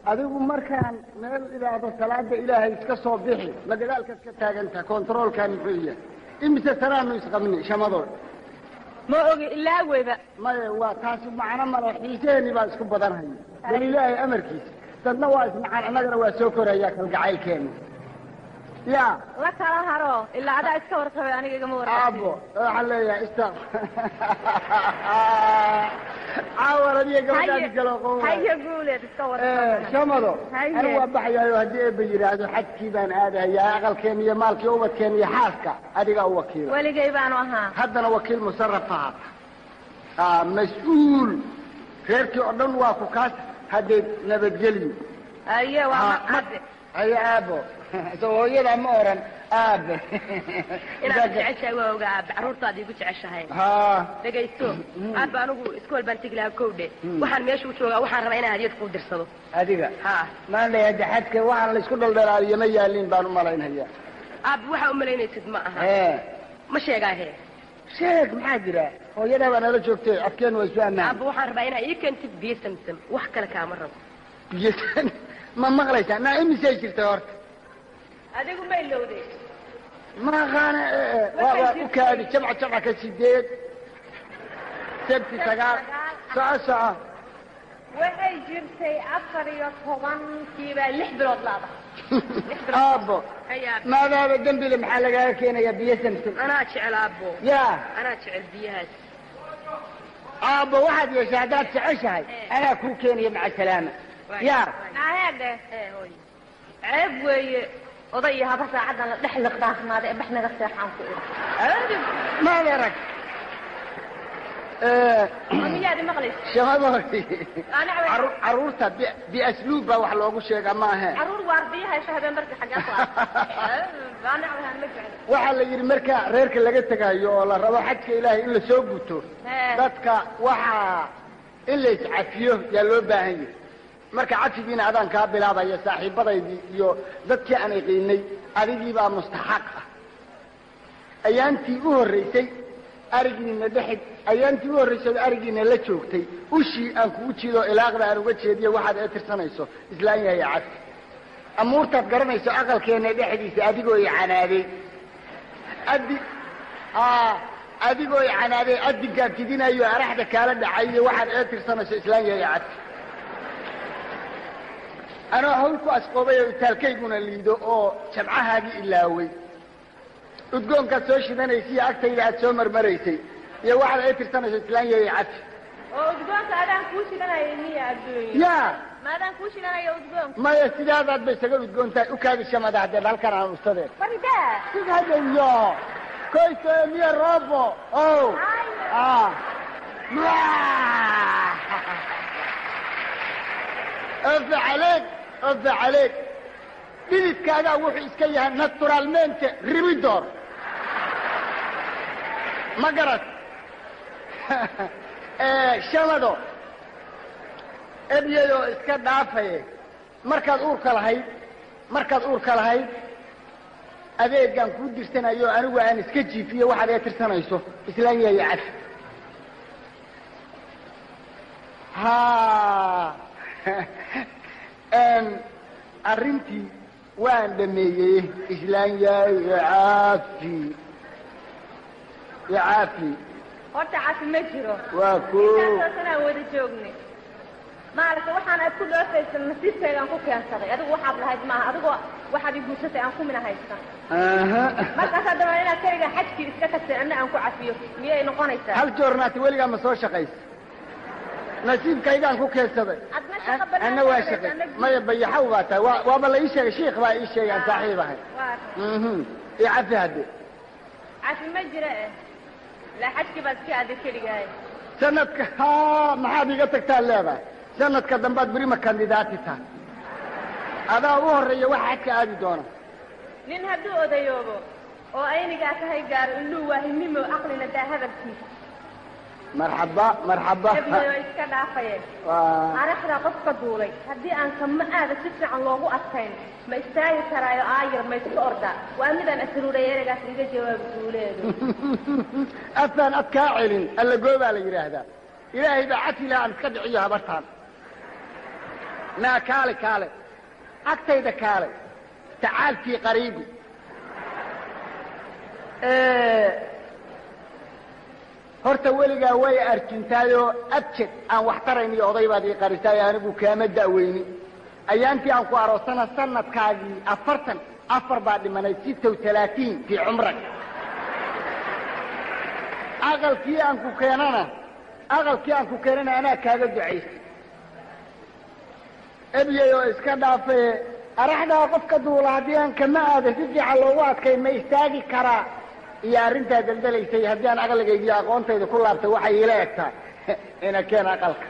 adigu markaan meel idhaahdo salaada ilaahay iska soo bixi ma gadaalkaad ka taagantaha kontaroolkaan muxuu yahay imise sanaanu isqabni shamadood ma ogi ilaa weyba maya waa taasi macno male xiiseeni baa isku badanhaya bal ilaahay amarkiisa dadna waa ismacaan annagana waa soo koraya kalgacaylkeena ya la kala haro ilaa adaa iska warqabay aniga igama warqabin aabo waxaan leeyahay ista caawar adiga gabadhaadi galo haye guuleed iska warqabay shamado Haye. anigu waa baxayaayo haddii eeba yidhaahdo xajkii baan aadahayaa aqalkeena iyo maalkii ubadkeena iyo xaaska adigaa u wakiila weligay baanu ahaa haddana wakiil musaraf aha ah mas-uul reerkii oo dhan waa ku kaas haddee nabadgelyo aye waa Ah, maqade haye aabo so hooyadaa ma oran aabe inaad jeceshahay waa ogaa aabbe carruurtaad igu jeceshahay ha dhegaysto aabba anigu iskool baan tegi lahaa kowdhe waxaan meesha u joogaa waxaan rabaa inaan hadiyad kuu dirsado adiga ha maan leeyahay de xadka waxaan la isku dhaldhalaaliyo ma yaalin baan u malaynhayaa aabbe waxaa umalaynaysid ma aha ee ma sheegaa he sheeg maxaa jira hooyadaa baa nala joogtay afkeen waa isu ammaan aabba waxaan rabaa inaa ii keentid biyo samsam wax kale kaama rabo biyo ma maqlaysaa naa imisay jirtay horta adigu ma ilowday ma aqaana waa waa u kaadi jamca jamca ka sideed sabti sagaal soco soco waxay jirtay afar iyo tobankiibaa lix bilood laada aabo hayaa maadaaba dembile maxaa lagaaga keenayaa biyo samsam anaa jecel aabbo yaa anaa jecel biyahaas aabbo waxaad yeeshay haddaad jeceshahay anaa kuu keenaya maca salaama yaa aheedhe ee hooy ceeb weeye oday iyo haba saacadan la dhex liqdaafnaaday ee bax naga seexaan ku iri maad arag miyaad imaqlaysa shabadoodi aniga Carru- carruurta bi- biasluub baa wax loogu sheegaa ma ahe caruur waardiya hayso habeen barki xaggaa ku aniga waxaan ma jecel waxaa la yidhi marka reerka laga tegayo oo la rabo xajka ilaahay in la soo guto Hee. dadka waxaa in la iscafiyo yaa loo baahan yahay marka cafigiina adaan kaa bilaabaya saaxiibadaydii iyo dadkii aan iqiinay adigii baa mustaxaq ah ayaantii u horraysay arigiina dhexid ayaantii u horraysay oo arigiina la joogtay ushii aan kugu jiido ilaaqda aan uga jeediyo waxaad ee tirsanayso islaan yahay cafi amuurtaad garanayso aqalkeena dhexdiisa adigoo i canaaday adi aa adigoo i canaaday adinkaad tidinayo araxda kaala dhacayo waxaad ee tirsanayso islaan yahay cafi anoo hawl ku asqoobay oo itaalkayguna liido oo jamcahaagii ilaaway udgoonkaad soo shidanaysiiyo agtayda aad soo marmaraysay iyo waxaad ee tirsanayso islaan yahay cafi oo udgoonka adaan kuu shidanaya miya adduunya yaa ma adaan kuu shidanaya udgoonka maya sidaadaad bay isaga udgoon tahay ukaadi shamada haddee halkan aan ustadeen faridaa sidhadeyo koyto miya robo o ah ofe caleeg ofe caleeg dhididkaagaa wuxuu iska yahay naturalmente ribidor ma garat shamado ebyadoo iska dhaafaye markaad uurka lahayd markaad uurka lahayd adeegaan kuu dirsanayo anigu aan iska jiifiyo waxaad ee tirsanayso islaan yahay cafi ha arrintii waan dhameeyey islaan yahay caafi ya caafi horta cafi ma jiro waa ko intaasoo sanaa wada joognay maaragta waxaan aad ku dhoofaysa nasiibkaygaan ku keensaday adigu waxaad lahayd maaha adigoo waxaad i guursatay aan kumina haysan aha markaas haddaba inaad kayga xajkii iska tagtay anna aan ku cafiyo miyay noqonaysaa hal joornaati weligaa ma soo shaqaysa nasiibkaygaan ku keensaday adna shaqa banaan anna waa shaqay maya bayaxaw baa tahay waa waaba la ii sheegay shiikh baa ii sheegay aan saaxiib ahay waa mhm iyo cafi hadde cafi ma jira eh la xajkii baad iska aaday keligahay sanadka ha maxaad iga tagtaa leedahay sanadka dambaad berima kandidaati tahay adaa u horreeya waxa xajka aadi doona nin hadduu odayoobo oo aynigaa kahay gaaro indhuu waahinimo aqlina daa hadalkiisa marxaba marxaba ebyo iska dhaafayeen waa araxdaa qofka duulay haddii aan kama aada si fiican loogu adkayn ma istaagi karaayo aayar ma iska ordaa waa midaan asruuray ereygaas iga jawaab duuleedu afaan ad kaa celin alla goobaa la yidhaahdaa ilaahay baa cafi laha aan iska dhiciyo habartaan naa kaale kaale agtayda kaale tacaalkii qariibi horta weligaa way arjintaayoo abjed aan wax tarayn iyo oday baad ii qarisaayo anigu kaama da'weyni ayaantii aan ku aroosana sanadkaagii afartan afar baa dhimanay sitow talaatiin fii cumrak aqalkii aan ku keenana aqalkii aan ku keenana anaa kaaga ducaystay ebyay oo iska dhaafe araxdaa qofka duula haddii aan kama aada si fiican loogu adkay ma istaagi karaa iyo arrintaa daldalaysay haddii aan aqligaygiiyo aqoontayda ku laabtay waxay iila egtaa ina keen aqalka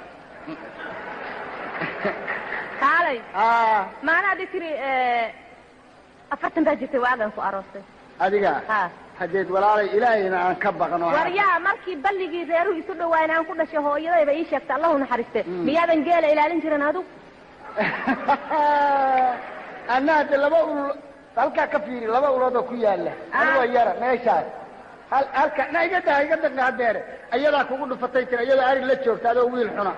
kaalay a maana adi tiri afartan baa jirtay waagan ku aroostay adiga ha haddeed walaalay ilaahayna aan ka baqno waryaa markii balligii reeruhu isu dhawaayen aan ku dhashay hooyadayba ii sheegtay allahu naxariiste miyaadan geela ilaalin jirin adug anna hadde laba ul halkaa ka fiiri laba uloodoo ku yaala anigoo yara meeshaas hal halka na iga daha iga daqa hadeere ayadaa kugu dhufatay tira iyadoo ari la joogta adoo wiil xuna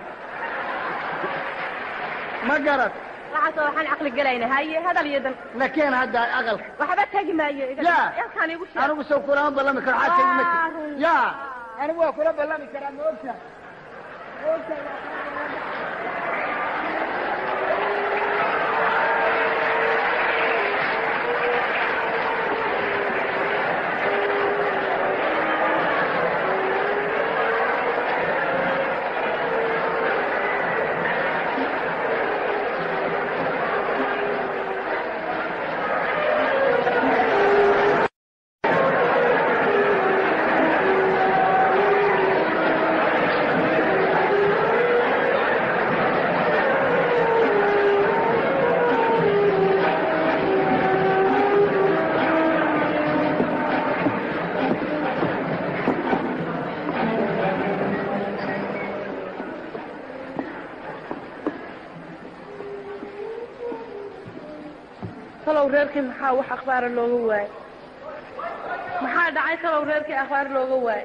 ma garad waxaasoo waxaan caqli gelayna haye hadal iyo dan nakeen hadda aqalka waxba tegi maayo Ya. yalkaan igu sheeg anigu sow kulama ballami karo xaaskaygu ma Waa jiro run. ya anigu waa kula ballami karaa ma ogta ma ogta waa kula ballami talow reerkii maxaa wax akhbaara looga waayey maxaa dhacay talow reerkii akhbaar looga waayey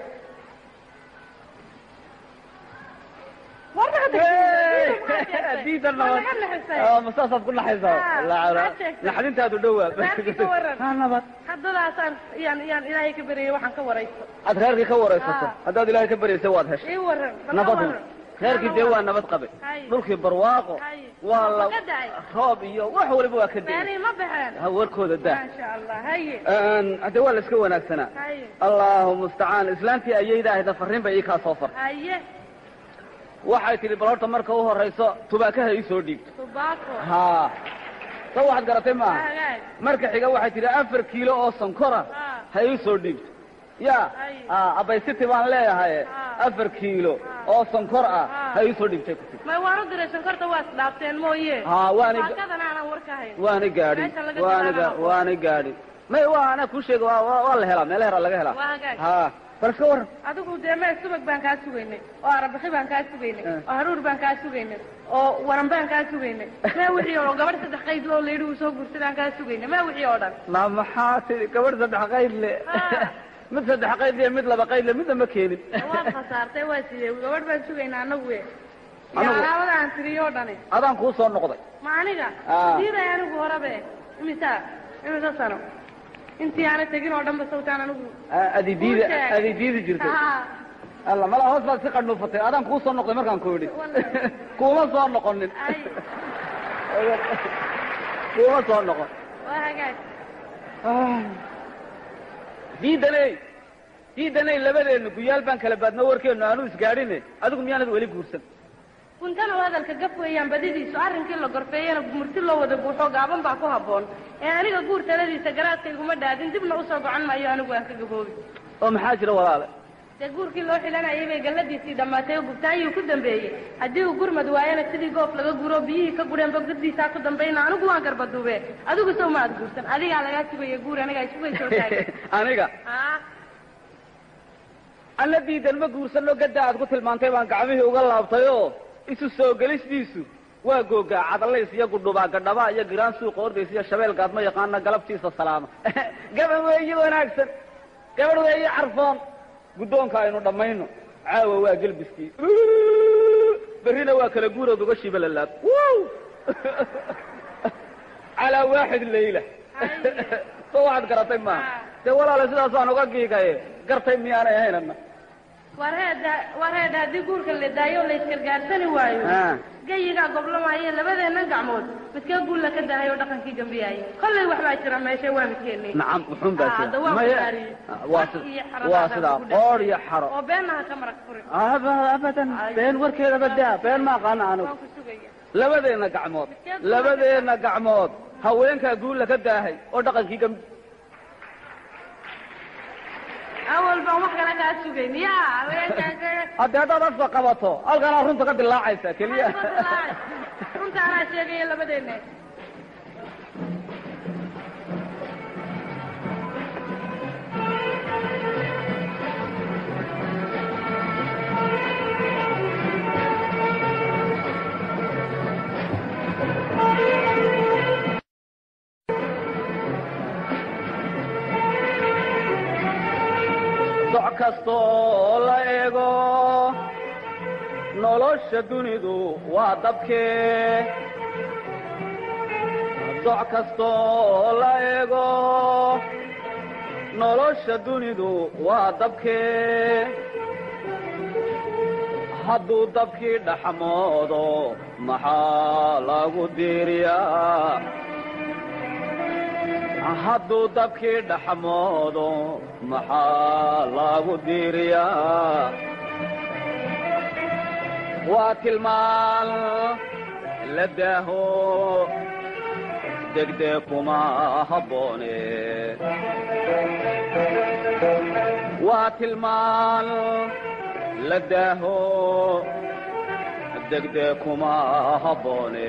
diidan Waa laga naxisay. masaasaad ku naxaysaa Ah, Wallaahi, maxaad sheegtay? naxdintaadu dhowaa Reerkii ka waran. Ha, nabad haddadaasaan yaan yaan ilaahay ka baryay waxaan ka warayso aad reerkii ka waraysato Ah. haddaad ilaahay ka baryaysa waad heshay ii waran bal ka nabadu waran. reerkii dee waa nabad qabe Hay. dhulkii barwaaqo Hay. waa la Ma ka da'ay? roob iyo wax waliba waa ka da'ay beenihi ma baxeen ha warkooda daa maasha allah haye hadde waa la iska wanaagsanaa haye allahu mustacaan islaantii ayayda ahda farriin bay ii kaa soo fartay haye waxay tidhi bal horta marka u horayso tubaakaha ii soo dhiibto tubaako haa soo waxaad garatay maaha hagaag marka xiga waxay tidhi afar kiilo oo sonkora Ah. ha ii soo dhiibto ya Ay. ah, abaysiti baan leeyahay Ah. afar kiilo oo sonkor ah Ah. ha ii soo dhiibtay ku tidhi may waan u diray shankorta waa isdhaafteen mooye haa waana baakadan aanan war ka hayn waana gaadhi Meesha laga waana bilaabo. ga- waana gaadhi may waa ana kuu sheega waa waa waa la helaa meelo hera laga helaa Waa hagaag. haa bal iska warran adigu dee mee subag baan kaa sugaynay oo arabixi baan kaa sugaynay Eh. oo haruur baan kaa sugaynay oo waran baan kaa sugaynay mee wixii oo gabadh saddex qayd loo layidhi uu soo guursadaan kaa sugaynay mee wixii oo dhan ma maxaa tidhi gabadh saddex qayd le Ah. mid saddex qayd le mid laba qayd le midna ma keenin waad khasaartay waa sidee gabadh baan sugaynaa anagu we iyo Anagu? alaabada aan tiriyoo dhani adaan kuu soo noqday ma aniga Ah. diiday anigu horabe imisa imisa sano intii aana tegin oo dhanba sawtaan anigu adi diidi Kuu sheeg. adi diidi jirtay Ah. alla mala hoos baad si qadhuufatay adaan kuu soo noqday markaan ku idhi Wallahi. kuuma soo noqonin Ay. kuuma soo noqon waa hagaag diidaney diidaney labadeenna guyaal baan kala baadno warkeennu aanu isgaadhine adigu miyaanad weli guursan kuntana hadalka gaf weeyaan badidiisu arrinkii la gorfeeyana murti loo wada buuxo gaaban baa ku habboon ee aniga guur taladiisa garaadkayguma dhaadin dibna usoo gocan maayo anigu aan ka gaboobi oo maxaa jira walaale dee guurkii loo xilanayay bay galladiisii dhammaatay oo gubtaayuu ku dambeeyey haddii uu gurmad waayana sidii goof laga guro biyihii ka gureen bogdadiisaa ku dambayna anigu waan garbaduube adigu sow ma ad guursan adigaa lagaa sugaya guur anigaa isugay soo taagay aniga ah alla diidan ma guursanno gadda aad ku tilmaantay baan gacmihii uga laabtay oo isu soo gelistiisu waa googaa cadalays iyo gudhubaa gadhaba iyo giraan suuqa ordays iyo shabeel gaadma yaqaana galabtiisa salaama gabadh weeye wanaagsan gabadh weeye carfoon guddoonka aynu dhammayno caawa waa gelbiskii berrina waa kala guurood uga shiiba lalaab calaa waaxid layla so waxaad garatay maaha dee walaale sidaasaan uga giigaye gartay miyaanay ahaynana war heeda war heeda haddii guurka la daayo o la isgargaarsani waayo Ah. gayigaa goblamaayo labadeennan gacmood midkee guulla ka dahay oo dhaqankii gambiyaayay kollay waxbaa jira meesha waa midkeenni nacam wuxuun baa Ah, hadda jira waan Maya- kudaariyey. waa Xaq iyo si- xaro waa baasaa sidaa ku dhex qoor iyo xaro oo beennaha ka marag furin Aba- abadan been warkeeda badaa been ma aqaana anigu waan ku sugaya labadeenna gacmood labadeenna gacmood haweenkaa guulla ka daahay oo dhaqankii gambi awal baan wax kale kaa sugayn ya haweenkaa haddii haddaad afka qabato halkanaa runta ka dilaacaysa keliya runta anaa sheegaya labadeenna doc kastoo la eego nolosha dunidu waa dabkee doc kastoo la eego nolosha dunidu waa dabkee hadduu dabkii dhaxmoodo maxaa lagu diiriyaa hadduu dabkii dhaxmoodo maxaa lagu diiriyaa waa tilmaan la daaho degdeg kuma habboone waa tilmaan la daaho degdeg kuma habboone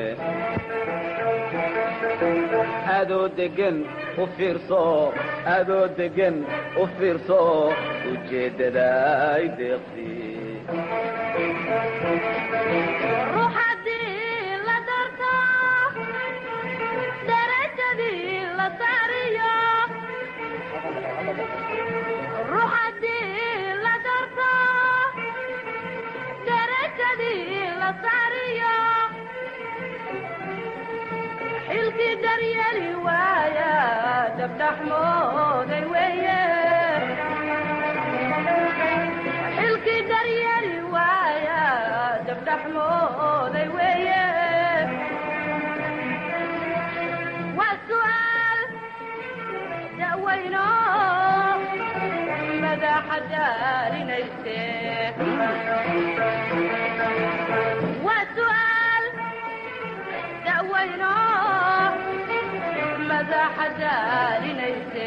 adoo degan u fiirso adoo degan u fiirso ujeeddada ay deeqsi ruux haddii la darto darajadii la saariyo ruux haddii la darto darajadii la saariyo xilkii daryeeli waaya dabdhaxmooday weeye xilkii daryeeli waaya dabdhaxmooday weeye waa su'aal da'weyno madaxa daarinayse waa su'aal da'weyno madaxa daarinayse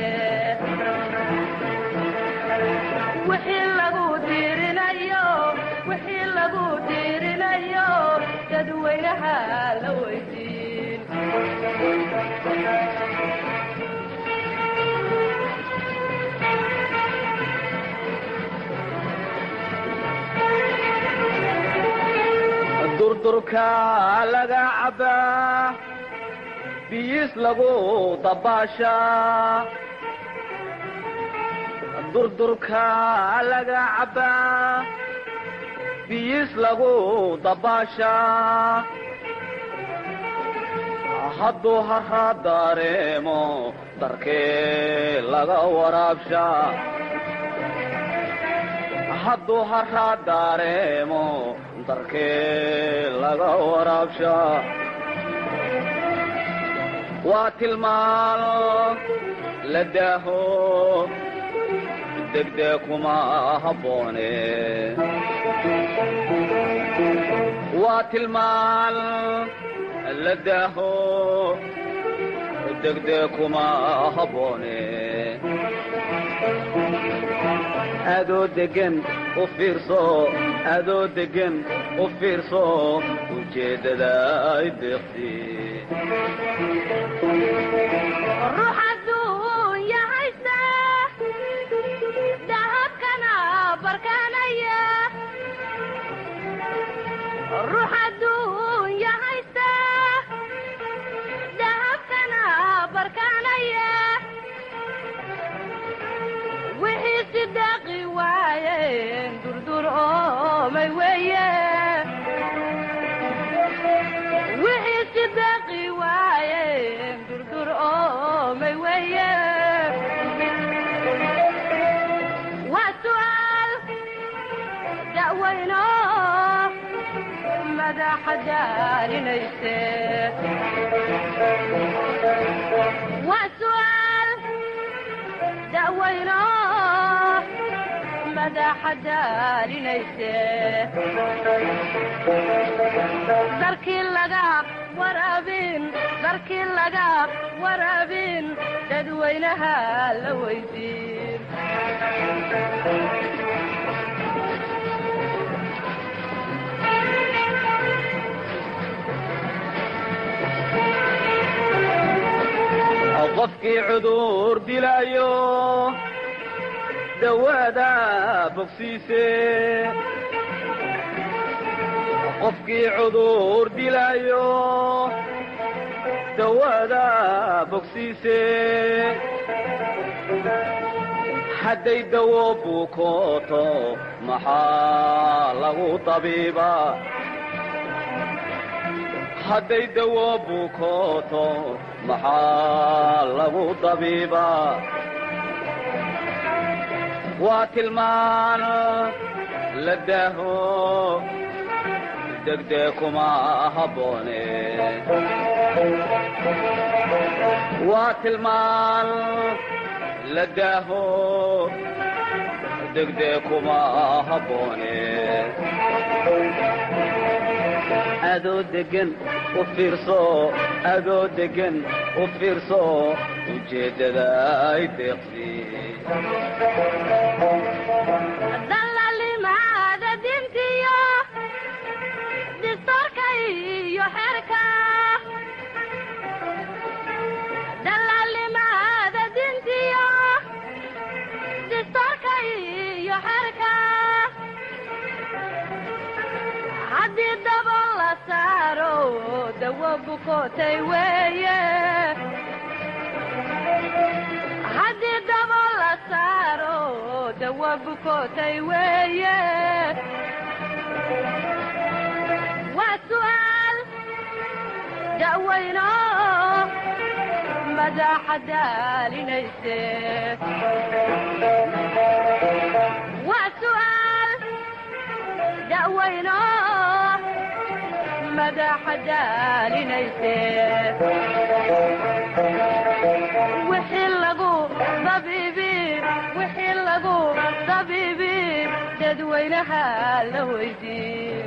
wixii lagu diirinayo wixii lagu diirinayo dadweynaha la weydiin durdurka laga cabbaa biyiis lagu dabaashaa durdurka laga cabbaa biyiis lagu dabaashaa hadduu harraa dareemo darkee laga waraabshaa hadduu harraa dareemo darkee laga waraabshaa waa tilmaan la daaho degdeg kuma habboone waa tilmaan la daaho degdeg kuma habboone adoo degan u fiirso adoo degan u fiirso ujeeddada ay deeqsi ruux adduunya haysta dahabkana barkanaya ruux adduunya haysta dahabkana barkanaya wixii si daaqi waayeen durdur oomay weeye wixii daalinayse waa su'aal da'weyno madaxa daalinayse darkii laga waraabin darkii laga waraabin dadweynaha la weydiin qofkii cudur dilaayo dawaada bogsiise qofkii cudur dilaayo dawaada bogsiise hadday dawo bukooto maxaa lagu tabiibaa hadday dawo bukooto maxaa lagu dabiibaa waa tilmaan la daaho degdee kuma habboone waa tilmaan la daaho degdee kuma habboone adoo degan u fiirso adoo degan u fiirso ujeeddada ay deeqsi dallalimaada dintiyo distoorka iyo xeerka dallalimaada dintiyo distoorka iyo xeerka haddii daba la saaro dawo bukootay weeye haddii daba la saaro dawo bukootay weeye waa su'aal da'weyno madaxa daalinayse waa su'aal da'weyno madaxa daalinayse wixii lagu dabiibi wixii lagu dabiibi dadweynaha la weydiin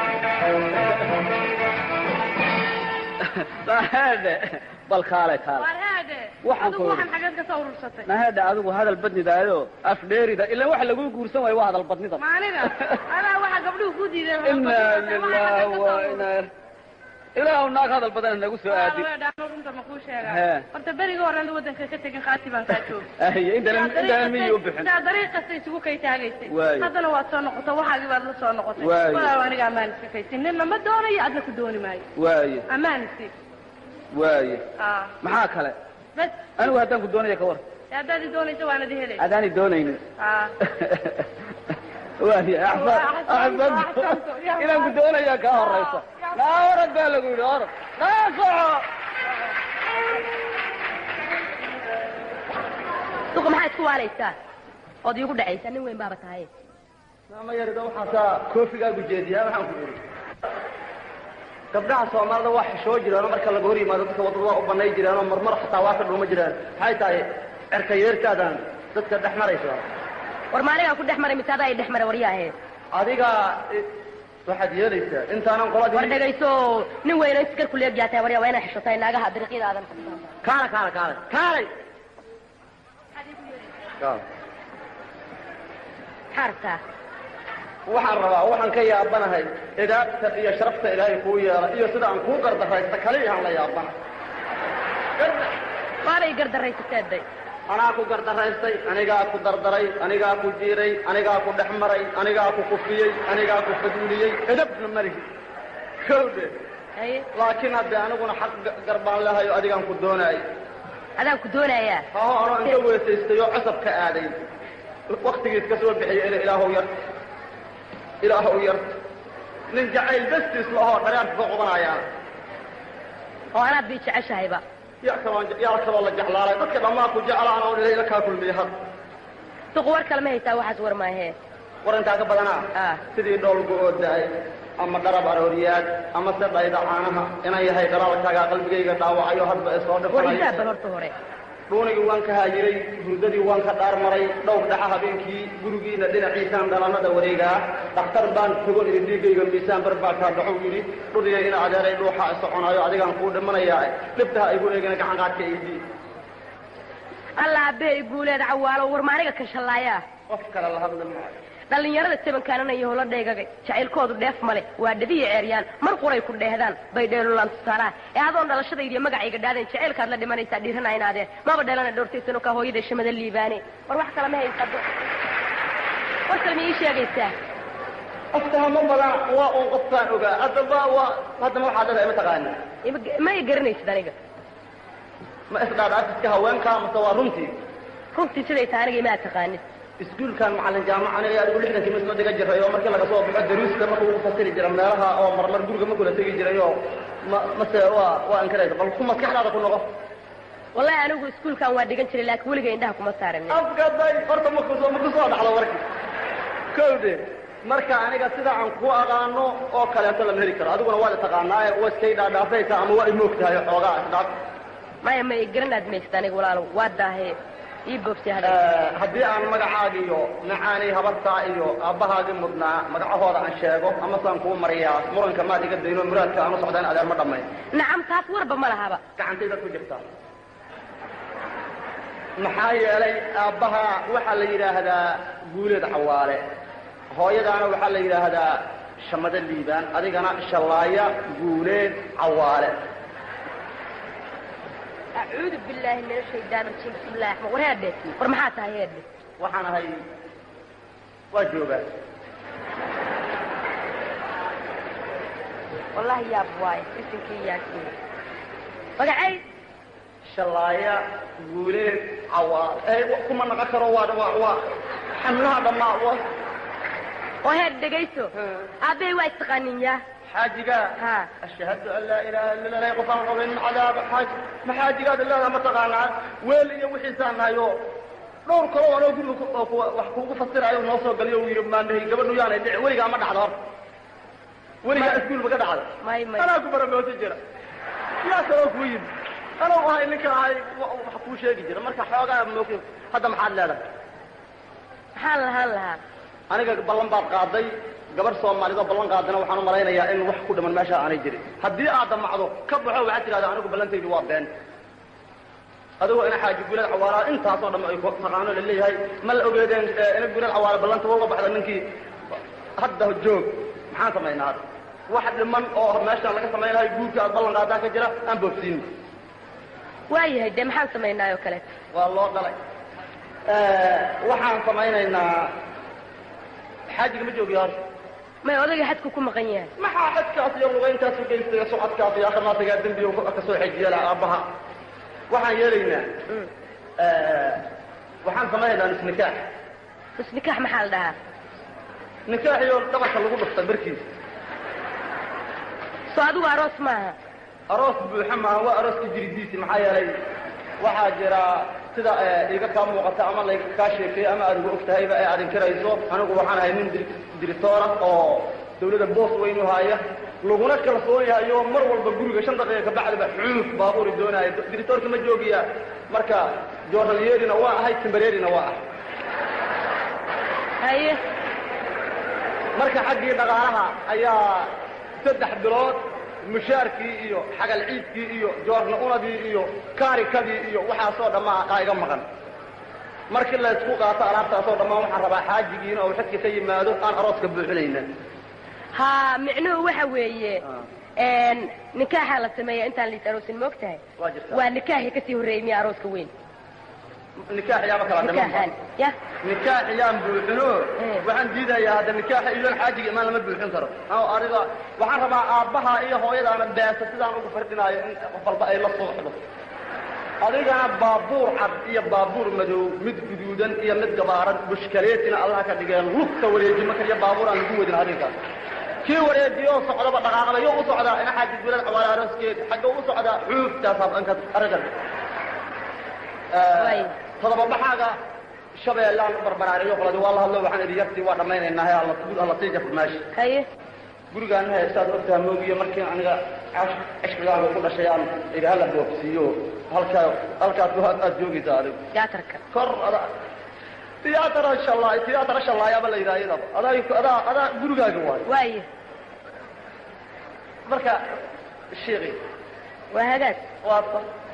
mahaade bal kaale kaale warhaade Waxaan adigu ku waxaan yidhi. xageed ka soo urursatay mahaade adigu hadal badnidaayo afdheerida ilaan waxa lagu guursan waayo waa hadal badnida maaniga adaa waxaa gabdhuhu ku diideen inaa lilah wa inaa ilaahu naag hadal badan nagu soo aadin runta ma kuu sheega Hee. horta beriga horena wadanka ka tegin qaati baan kaa joog ahiye intaan intaan miyi u bixin sidaa dariiq kasta isugu kay taagaysay Waayo. haddana waad soo noqotay waxaagii baad la soo noqotay Waayo. walaal aniga ammaan iska kaysin ninna ma doonayo adna ku dooni maayo waaye ammaan isi waaye ah maxaa kale bas anigu haddaan ku doonaya ka war dee haddaad i doonayso waanad i helay adaani doonaynin ah waaye axsan Axsantu, axsantu axsantu, ya inaan ku doonaya kaa horaysa naa orad baa lagu yidhi orad naa soco duqa maxaa isku waaraysaa ood iigu dhacaysaa nin weyn baaba tahay maama yarida waxaasaa koofigaagu jeediyaa waxaan ku iri gabdhaha soomaalida waa xishoo jiraanoo marka laga hor yimaado dadka waddada waa u banay jiraanoo marmar xataa waa ka dhuma jiraan maxay tahay cerka yeerkaadan dadka dhex maraysa war maaligaan ku dhex maray mise adaa i dhex maray waryaahe adiga eh, waxaad yeelaysaa intaanan war qoladii dhegayso nin weyno iskar ku leegyaa tahay waryaa waa inaa xishotay naagaha dariiqyadaadan kaala kaala kaala kaalay Kaala. maxaa rabtaa waxaan rabaa waxaan ka yaabanahay idaabta iyo sharafta ilaahay kuu yeela iyo sida aan kuu gardaraysta kaliyahan la yaabana waabay gardaraysateeday anaa ku gardaraystay anigaa ku dardaray anigaa ku jiiray anigaa ku dhex maray anigaa ku kufiyey anigaa ku faduuliyey edabna malihi kowdhe haye laakiin hadde aniguna xaq ga- garbaan lahayo adigaan ku doonaay adaan ku doonayaa haho anoo inta weesaystay oo cosab ka aaday waktigiis ka soo bixiyay ila ilaahow yar ilaahow yar nin jacayl bastiis lahoo dhareerka ka qobanayaan oo anaad bii jeceshahayba yaa kaloo yaa kaloo la jeclaalay dadka dhammaan ku jeclaan oo ilay la kaa kulmiyey had duq war kale ma haysaa waxaas war maahee war intaa ka badanaa ah sidii dhoolgu oo da-ay ama dharab arooriyaad ama se dhayda caanaha inaan yahay dhalaalkaaga qalbigayga dhaawacayo hadba ee soo war dhifanayo xisaab bal horta hore dhuunigii waan ka haajiray hurdadii waan ka dhaar maray dhowr dhaca habeenkii gurigiina dhinaciisaan dhalanada wareegaa dhakhtar baan tago idhi dhiigayga miisaan bar baa kaa dhaxow yidhi dhudhiga ina adeeray dhuuxa soconaayo adigaan kuu dhimanayaa dhibtaha igu eegana gacan qaadka iidii alla abbee guuleed cawaalo war maaniga kan shallaayaa qof kale la hadli maayo dhallinyarada tabankaananayo hola dheegagay jacaylkoodu dheef male waa dhabiya ceeryaan mar quray ku dheehdaan bay dheelulaan tusaalaha ee adoon dhalashadaydiyo magacayga dhaadeen jacaylkaad la dhimanaysaa dhiiranaynaadeen maba dheelana dhowrtaysano kaa hooyada shamada liibaane war wax kale ma haysado war kale ma ii sheegaysaa aftahamo badan waa uun qofkaan ogaa haddaba waa haddama waxaad leedahay ma taqaani Ima- ma i garanaysid aniga ma isdhaadhaafiska haweenkaa mase waa runtii runtii siday tahay aniga imaa taqaanid iskuulkan macalin jaamaca aniga adigu lixdankii misma dhiga jiray oo markii laga soo baxo daruusta marka ugu fasiri jira meelaha oo marmar guriga ma kula tegi jiray oo ma mase waa waa inkaraysa bal ku maskaxdaada ku noqo wallahi anigu iskuulkan waa dhigan jiray laakiin weliga indhaha kuma saarin afkaday horta makusoo makusoo dhacdo warki kowde marka aniga sida aan ku aqaano oo kaleeto lama heli karo adiguna waad taqaanaaye waa iskay dhaadhaafaysa ama waa imoogtahay xoogaa isdhaaf maya ma i garanaad maysid aniga walaalow waa daahe ii boobtay hadal haddii aan magacaagi iyo macaanay habartaa iyo aabbahaagii mudnaa magacahooda aan sheego amasaan kuu mariyaa muranka maad iga dayno muraadka aan u socda in adeer ma dhammayn nacam taas warba ma lahaba gacantayda ku jirtaa maxaa yeelay aabbaha waxaa la yidhaahdaa guuleed cawaale hooyadaana waxaa la yidhaahdaa shamado liibaan adigana shallaaya guuleed cawaale acuudu billaahi min ashaytaan rajiim bismillahi raxmaan war heedhe war maxaa tahay heedhe waxaan ahay waa joogaa wallahi yaab waaye isinkii yaasiin magacay shallaaya guuleed cawaale ee kuma naqon karo waa waa waa xamlaha dhammaa waa oo heed dhegayso aabbey waa istaqaanin yaa xaajigaa ha ashhadu an laa ilaha illa allah qofaan qabin cadaab xaaj ma xaajigaad ilaaha ma taqaanaa weel iyo wixiisaan nahayo dhowr kalo anoo guriga ku- oo kuwa wax kuugu fasirayo noo soo galiyo uu yidhi maandhahay gabadhu yaanay dhici weligaa ma dhacdo horta weligaa iskuul ma ka dhacda may may anaa ku baramoosi jira yaa kaloo kuu yimi anoo ahay ninka ahay wa- wax kuu sheegi jira marka xoogaa mooki hadda maxaad leedahay maxaan lahaan lahaa aniga ballan baad qaaday gabarh soomaalidoo ballan qaadana waxaan u malaynayaa in wax ku dhiman meesha aanay jirin haddii aad damacdo ka baxo waxaad tidhahdaa anigu ballantaydu waa been adigoo ina xaaji gulad cawaala intaasoo dham ay ku- taqaano laleeyahay ma la ogeedeen eh, ina gulad cawaala ballanta uga baxda ninkii hadda joog maxaan samaynaa hadda wax dhiman oo meesha laga samaynayo guurka aad ballan qaadaa ka jira aan boobsiin waayahay dee maxaan samaynaayoo kaleeto waa loo dhalay waxaan samaynaynaa xaajiga ma joogiyo horta may odayga xadku ku maqan yahay maxaa xadkaas iyo lugayntaas u geystay socodkaas iyo akhirnaatagaa dembi uu ka soo xejiyala aabbaha waxaan yeelaynaa Mm. waxaan samaynaynaa nisnikaax bas nikaax maxaa la dhahaa nikaaxiyo dhabarka lagu dhuftay barkiisa soo adigu aroos maaha aroos buuxa maaha waa arooska jiridiisi maxaa yeelay waxaa jira sida eh, iga kaa muuqata ama layga kaa sheekeeyo ama aad ugu og tahayba ee aad inkirayso anigu waxaan ahay nin dir- diritoora oo dawladda boos weyn u haaya laguna kalsoon yahay oo mar walba guriga shan daqiiqa kabacdiba xuuf baabuuri doonaayo diritoorka ma joogiya marka joornalyeerina waa ahay timbareerina waa ahay haye marka xaggii dhaqaalaha ayaa saddex bilood mushaarkii iyo xagal ciidkii iyo joorna unadii iyo kaarikadii iyo waxaasoo dhammaa aa iga maqan markii laysku qaato alaabtaasoo dhammaan waxaan rabaa xaajigiina oo xadka ka yimaado aan arooska buuxinayna ha micnuhu waxa weeye n nikaaxaa la sameeya intaan liis aroosin ma og tahay waa jirtaa waa nikaaxii kasii horreeyey miya arooska weyn nikaax yaaba kala nikaaxaan dhiman ya nikaax yaan buuxino Eh. waxaan diidayaa hadda nikaaxa iyoon xaajiga imaan lama buuxin karo oo adiga waxaan rabaa aabbaha iyo hooyadaana beesa sidaan ugu fardhinaayo in qof walba ay la suuxdo adigana baabuur cad iyo baabuur madow mid guduudan iyo mid gabaaran bushkaleetina allah ka dhigeen lugta wareejimo kaliya baabuur aan lagu wadin arrinkaas kii wareejiyoo socdaba dhaqaaqda yo u socdaa ina xaaji gulad cawaala arooskeed xagga u socdaa xuuftaasaas dhanka arrinkan Waay. todoba baxaaga shabeellaan barbaraariyo qoladi waa la hadlo waxaan idhi yartii waa dhammaynaynaa he alla sii jafur meesha haye gurigaana haystaad ogtaha moogiyo markii aniga cishqigaaga ku dhashay aan idhi hala boogsiiyo halkaa halkaas aad joogaysaa adigu tiyaatarka kor ada tiyaatar shalaay tiyaatar shallaayaaba la yidhaha iyadaba adaa adaa adaa gurigaaga waayo waaye marka sheekhi waa hagaag waa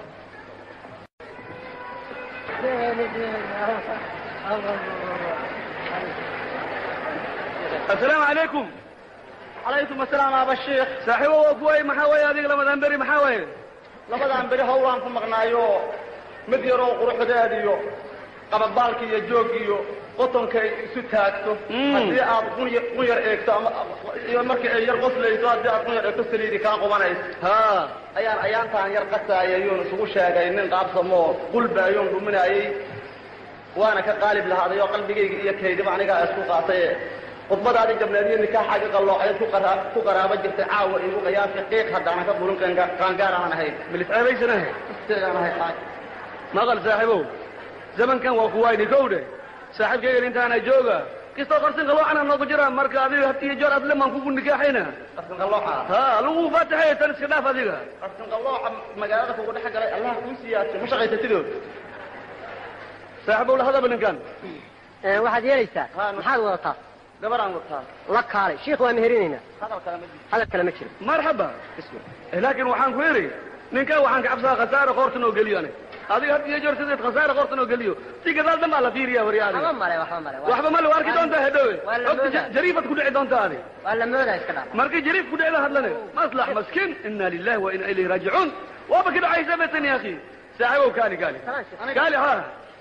asalaamu calaykum calaykum asalaam aba sheekh saaxiibo waa kuway maxaa weeye adiga lamadan beri maxaa weeye labadaan beri hawlaan ku maqnaayo mid yaroo quruxdeed iyo qabadbaalki iyo joog iyo qotonka ay isu taagto Mm. haddii aad qun yar qun yar eegto ama iyo markii ay yar qoslayso haddii aad qun yar eegto saliidi kaa qubanayso ha ayaan ayaantaan yar qasaaya ayuun isugu sheegay nin qaabsamoo qulba ayuun dhuminayay waana ka qaalib lahaaday oo qalbigayga iyo kaydiba anigaa isku qaatay khudbadaadii gableediyo nikaaxaaga qalloocayd ku qara- ku qaraaba jirtay caawa igu qiyaasi qiiq haddaanan ka burin qaanga- qaangaar aan ahayn milis ceebaysanahe isteegaan ahay xaaj maqal saaxiibow zamankan waa kuwayni kowdhe saaxiibkaygan intaana jooga kistoo qarsin qaloocan noogu jira marka adiga had iyo joor adlemaan kugu nikaaxayna qarsin qallooca ha lagu faataxay tan iska dhaaf adiga qarsin qallooca magaalada kugu dhex galay allah kuu siyaasay ma shaqaysatidood saaxiibow la hadaba ninkan waxaad yeelaysaa Ha, no. maxaad wadataa gabaraan wataa la kaalay shiikh waa meherinaynaa hadal kale ma jiro hadal kale ma jiro marxaba Eh, laakiin waxaan ku idhi ninkan waxaan ka cabsadaa khasaare qoortan oo geliyo aniga adiga had iyo joor sideed khasaare qoortan oo geliyo si gadaal dhan baa la fiiriya wari waxba adiga male waxba male waxba ma la arki doontaa hedhowe waa la ogta moodaa. jariifad ku dhici doontaa adi waa la moodaa iska dhaaf markii jariif ku dhicda hadlane maslax maskiin ina lillahi wa ina ilayhi raajicuun waaba ka dhacaysa betan ya akhi saaxiibow kaali kaali kaali ha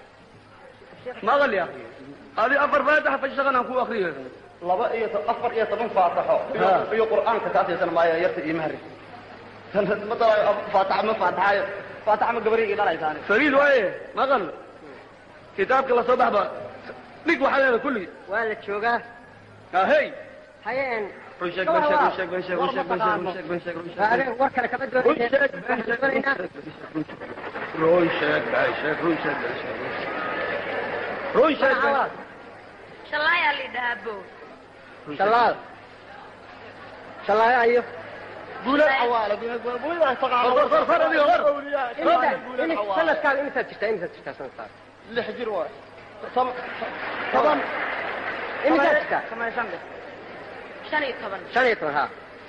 maqal ya akhi adi afar faataxa fashaqan aan ku akriyo laba iyo to- afar iyo toban faataxo Ha. iyo- iyo qur'aanka kaasaysan maayo yarta iyo mahri ma dalayo faataxa ma faataxayo faataxa ma gabarigii dhalaysaani fariid waaye maqal kitaabka lasoo baxba dhig waxaa leeda kulli waa la joogaa ahey haye en run sheeg ban sheeg run sheeg ban sheeg run sheeg ban sheeg run sheeg ban sheeg run sheeg adeen war kale kama run sheeg doonaysa ban sheeg doonaynaa run sheeg ban sheeg run sheeg ban sheeg run sheeg ban sheeg shallaayaa la yidhahaa bo shallaal shallaayo ayo guulad cawaale guulad taqaano Qor, qor, qor, adiga, qor. imisa guulad imis- cawaale sanadkaaga imisaad jirtaa imisaad jirtaa sanadkaaga lix jir waay toban toban imisaad jirtaa samaysan dheh shan iyo toban shan iyo toban ha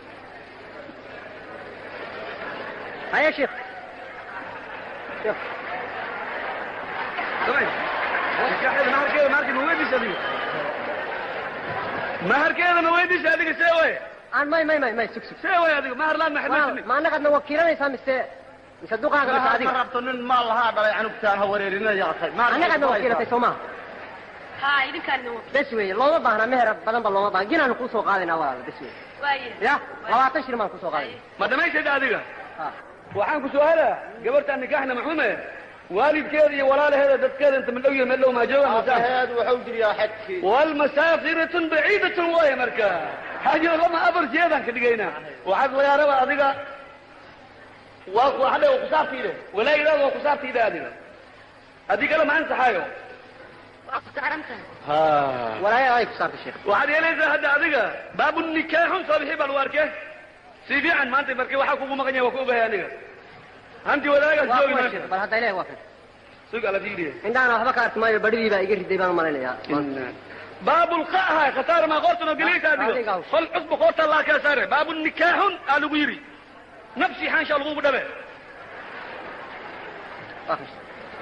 haye sheekh sheekh Samay. Nikaaxeeda maharkeeda maharkeeda ma weydiisa adiga maharkeeda ma weydiisa adiga see way aan may may may may sug sug see way adiga mahar laan ma Waa- xidhmaysin ma annagaadna wakiilanaysaa mise mise duqaaga mise ma adiga rabto nin maal lahaa dhalay canugtaan ha wareerina yaaqay annagaadna wakiilatay soo maha ha idinkaan bes weeye looma baahna meher badan ba looma baahna ginaanu kuu soo qaadaynaa walaal bes weeye waaye ya labaatan shilin baan kusoo qaadayna ma dhamaysayda adiga ha waxaan ku su-aala gabartaan nikaaxna maxume waalidkeeda iyo walaalaheeda dadkeeda inta madhow iyo madhow maa joogaan masaa aabaheed wuxuu jiriyaa xadkii walmasaafiratun baciidatun waaye marka xaajo lama afar jeedaan ka dhigaynaa waxaad lagaa raba adiga waa waxadhe waa kusaabtiide walaayidaada waa kusaabtiide adiga haddii kale ma ansaxaayo waa ku saaran tahay walaaya ay ku saartay sheekh waxaad yeelaysaa hadda adiga baabu nikaaxun soo bixi baa lagu arkee si fiican maanta marki waxaa kugu maqan yahay waa ku ogahay aniga hanti wadaagaas waa joogi kuwa meesha sheekh bal hadda ilahi waa kan sug ala fiiriye indhaana waxba ka arki maayo badhidii baa iga riday baan malaynayaa baabu lqaha khasaar maa qoortan oo geliysa Adiga adiga hawsha. fal cusba qoorta laa kaa saare baabu nikaaxun aa lagu yidhi nafsi xaansha lagugu dhabe Waa kan.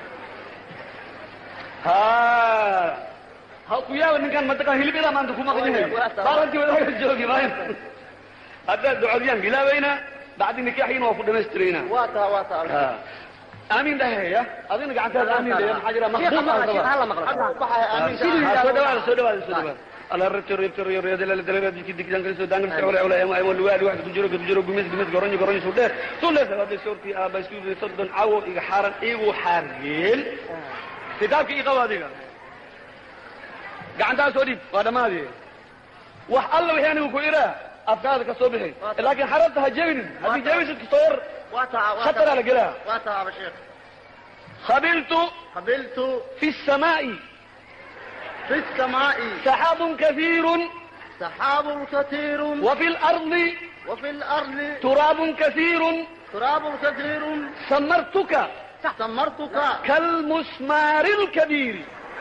ha ha ku yaaba ninkan madaqa hilibida maanta ku maqan yahay baarantii wadaaga joogi maayo haddaad ducodiyaan bilaabayna bacdi nikaaxiina waa ku dhamaystiraynaa waa taa waa taa aamin dhaheya adina gacantaada aamin dhaheya maxaa jira sheekha maqduum maqla aan sheekha rabaa hala maqlo waxay aaminsan siduu Ah, yidhaahdo soo dhawaada soo dhawaada soo dhawaada ala rabto rabto rabto la dalala dikki dikki dangal soo dangal soo wala wala ama luwaali wax ku jiro ku jiro gumis gumis goronyo goronyo soo dheer soo lees hada soorti aba isku sodon cawo iga xaran igu xargeel kitaabki iga qawaadiga gacantaa soo dhib waa dhamaadi wax alla wixii anigu ku iraa afkaada ka soo bixi laakiin xarabta ha jebinin haddii jebisid kastoo yar waa taa waa khatara la gelaa waa taa aba sheekh qabiltu qabiltu fi السماء fi samaa'i سحاب كثير سحاب كثير وفي الأرض وفي الأرض تراب كثير تراب كثير سمرتك سمرتك كالمسمار الكبير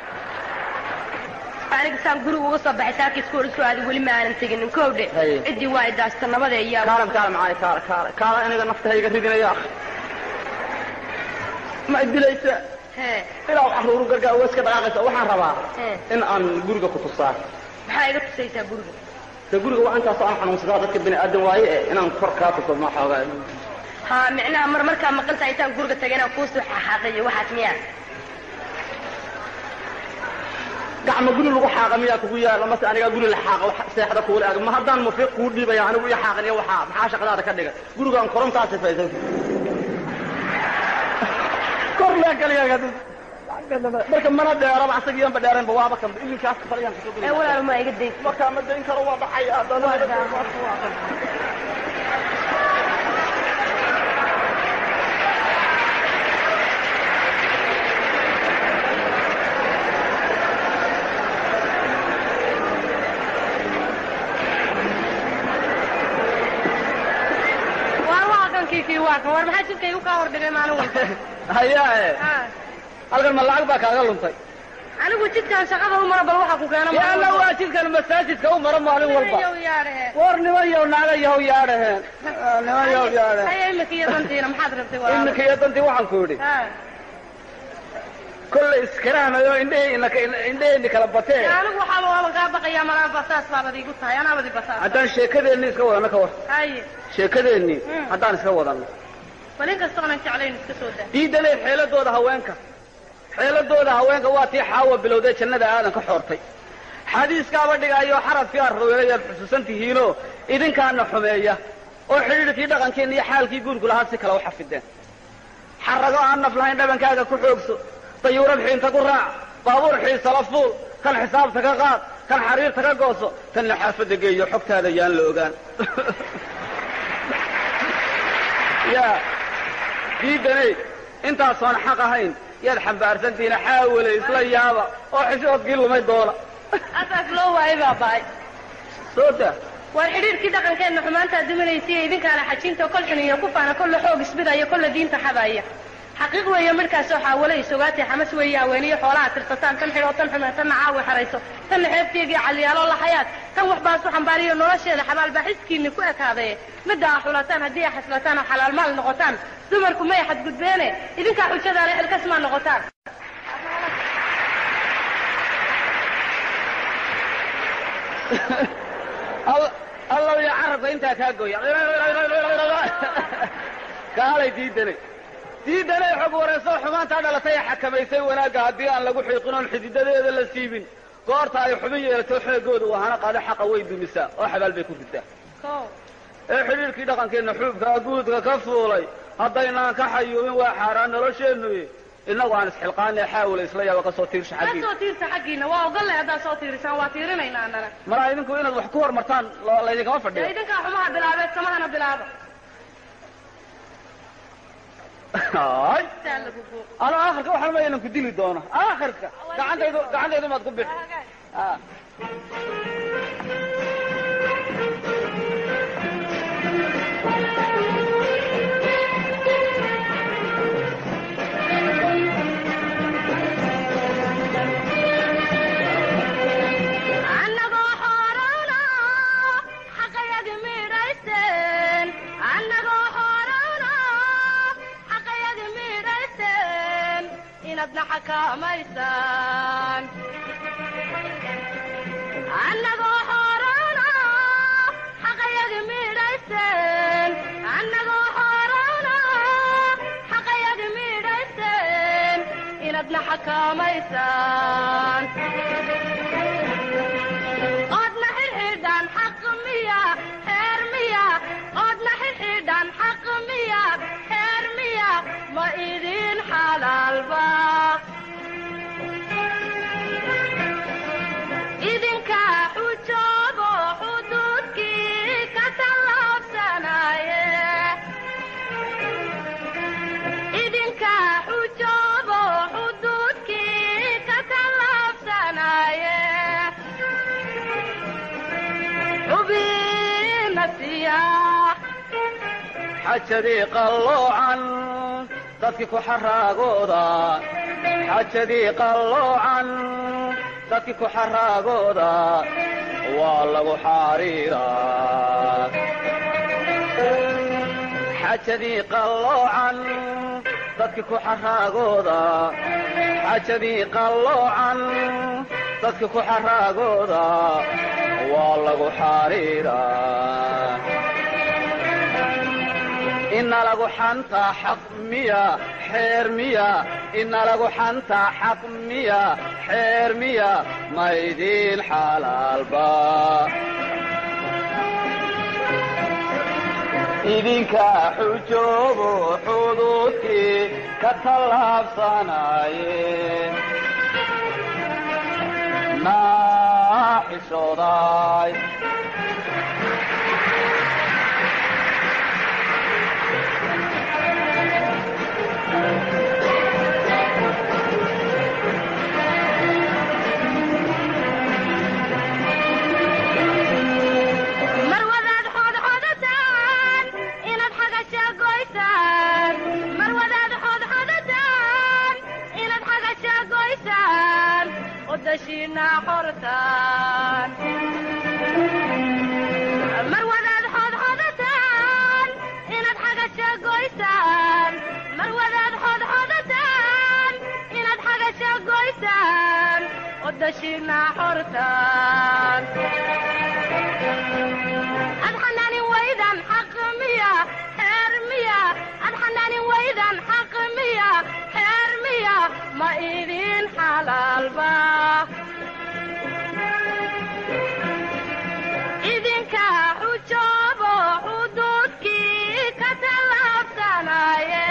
aniga saan guriga uga soo baxay saaka iskool isku aaday weli ma aanan teginin kowdhe Haye. ciddii waa idaasta nabada iyo كالم كالم معاي كالم كالم كالم أنا نفتح يقريدنا يا أخي ما أدري ليس hee إلا وحرور قرقا ويسك دقاقة وحن ربا hee إن أن قرقا كتصار maxaa iga tusaysaa guriga de guriga waa intaas aan xanuunsadaa dadka bini aadan waaye eh, inaan kor kaa tuso ma xoogaa ha micnaha mar markaa maqan tahay intaan guriga tagay inaan kuusoo xaxaaqayo waxaas miyaa gacma guri lagu xaaqa miyaa kugu yaala mase anigaa guri la xaaqa wax seexda kuula ag ma haddaan mufiiq kuu dhiibaya anigu iyo xaaqan iyo waxaa maxaa shaqadaada ka dhiga gurigaan korontaa sifaysan kor lee kaliya marka mana dheeraba asagiiyanba dheeraynba waaba kan iminkaas faliyaan kusoo ee walaal ma iga dayn markaa ma dayn karo waa dhacay haddana waa waa kankii kii waa kan war maxaa jidka igu kaa hordhigay maalin walba hayaa eh Ha. halkan ma lacag baa kaaga luntay anigu jidkaan shaqada u mara bal waxa ku keena maalin yaana walba. waa jidkan masaajidka u mara maalin walba Yow yaadhe. war niman yow naaga yahow yaadhaheen niman yow yaadhaheen Haya imika iyo dantiina maxaad rabtay walaal iminka iyo dantii waxaan ku yidhi Ha. kollay iskaraamayo indhehii indheheenni kala batee anigu waxaaba waaban kaa baqayaa malaa basaas baabad iigu tahay anaabadi basaas haddaan sheekadeenni iska wadano ka war haye sheekadeenni Mm. haddaan iska wadano bal in kasta oonan jeclayn iska soo daa diidanay xeeladooda haweenka xeeladooda haweenka waa tii xaawa bilowday jannada aadan ka xoortay xadiiskaaba dhigaayo xarafkii arweelayaad xusuusan tihiinoo idinkaana xumeeya oo xidhiidhkii dhaqankeenna iyo xaalkii guurku lahaa si kale u xafideen xarago aan naf lahayn dhabankaaga ku xoogso dayuurad xiinta ku raac baabuur xiisala fuul kan xisaabta ka qaad kan xariirta ka gooso tanna xaafadda geeyo xogtaada yaan la ogaan ya diidanay intaasoon xaq ahayn yaad xambaarsantihiina xaawale isla yaaba oo xishoodkii lumay doona asaas loo waayay baa bahay soo da war xidhiirkii dhaqankeenna xumaantaa duminaysiiyo idinkaana xajinta kol xuniyo ku faana kolle xoog isbidaya kolle diinta xadaya xaqiiq weeye midhkaasoo xaawale isogaatay xamas weeye haweeniyo xoolaha tirsataan tan xidhoo tan xumeen tanna caawi xarayso tanna xeebteegii caliyaalo lahayaad tan wax baasu xambaariyo nolosheeda xabaalbaa xiskiinni ku ekaadaye midda aa xulataan haddii aa xaslataan oo xalaal maal noqotaan dumarku may xadgudbeene idinkaa xujadaale xilkasmaa noqotaan All- allow iyo carabka intaa kaa gooya kaalay diidanay diidanay xog wareysoo xumaantaa dhalatay ee xakamaysay wanaagga haddii aan lagu xiiqin oon xididadeeda la siibin goorta ay xubin yeelato xeegooda wahana qaado xaqa way dumisaa oo xabaal bay ku ridaa Kow. ee xidhiirkii dhaqankeenna xuubkaa guudka ka fuulay haddaynaan ka xayuubin waa xaaraan nolosheennu innagu aan isxilqaanee xaawila isla yaaba ka soo tiirsha ka xaggiina soo tiirsa xaggiina waa ogolle haddaad soo tiirisaan waa tiirinaynaa annana maraa idinku inaad wax ku hormartaan lo- laydinkama dee fadhiyo idinkaa xumaha bilaabeed samahana bilaaba Ay. saa lagu buuq ano aakhirka waxaan ma inaan ku dili doono aakhirka gacantaydu gacantaydu maad ku bixi Ah. annagoo xoorana xaqayadi midhaysteen annagoo xoorana xaqayadi midhaysteen inadna xakaamaysaan annagoo xoorana xaqayadi midhaysteen annagoo xoorana xaqayadi midhaysteen inadna xakaamaysaan oodna xidhxidhan xaq miya xeer miya oodna xidhxidhan xaq miya xeer miya ma idin xalaalba idinka xujoobo xuduudkii ka tallaabsanaye idinka xujoobo xuduudkii ka tallaabsanaye xajadii qalloocan dadkii ku xaraagooda xajadii qalloocan dadkii ku xaraagooda waa lagu xariiraa xajadii qalloocan dadkii ku xaraagooda xajadii qalloocan dadkii ku xaraagooda waa lagu xariiraa ina lagu xantaa xaq miya xeer miya ina lagu xantaa xaq miya xeer miya maydiin xalaalba idinka xujoobo xuduudkii ka tallaabsanaye naa xishooday mar wadaad xodxodataan inaad xagasha goysaan mar wadaad xodxodataan inaad xagasha goysaan odashiina qortaan mar wadaad xodxodataan inaad xagasha goysaan mar wadaad xodxodataan inaad xagasha goysaan odashiina qortaan adxanaanin waydan xaq miya xeer miya adxanaanin waydan xaq miya xeer miya ma idin xalaalba idinka xujoobo xuduudkii ka tallaabsanaye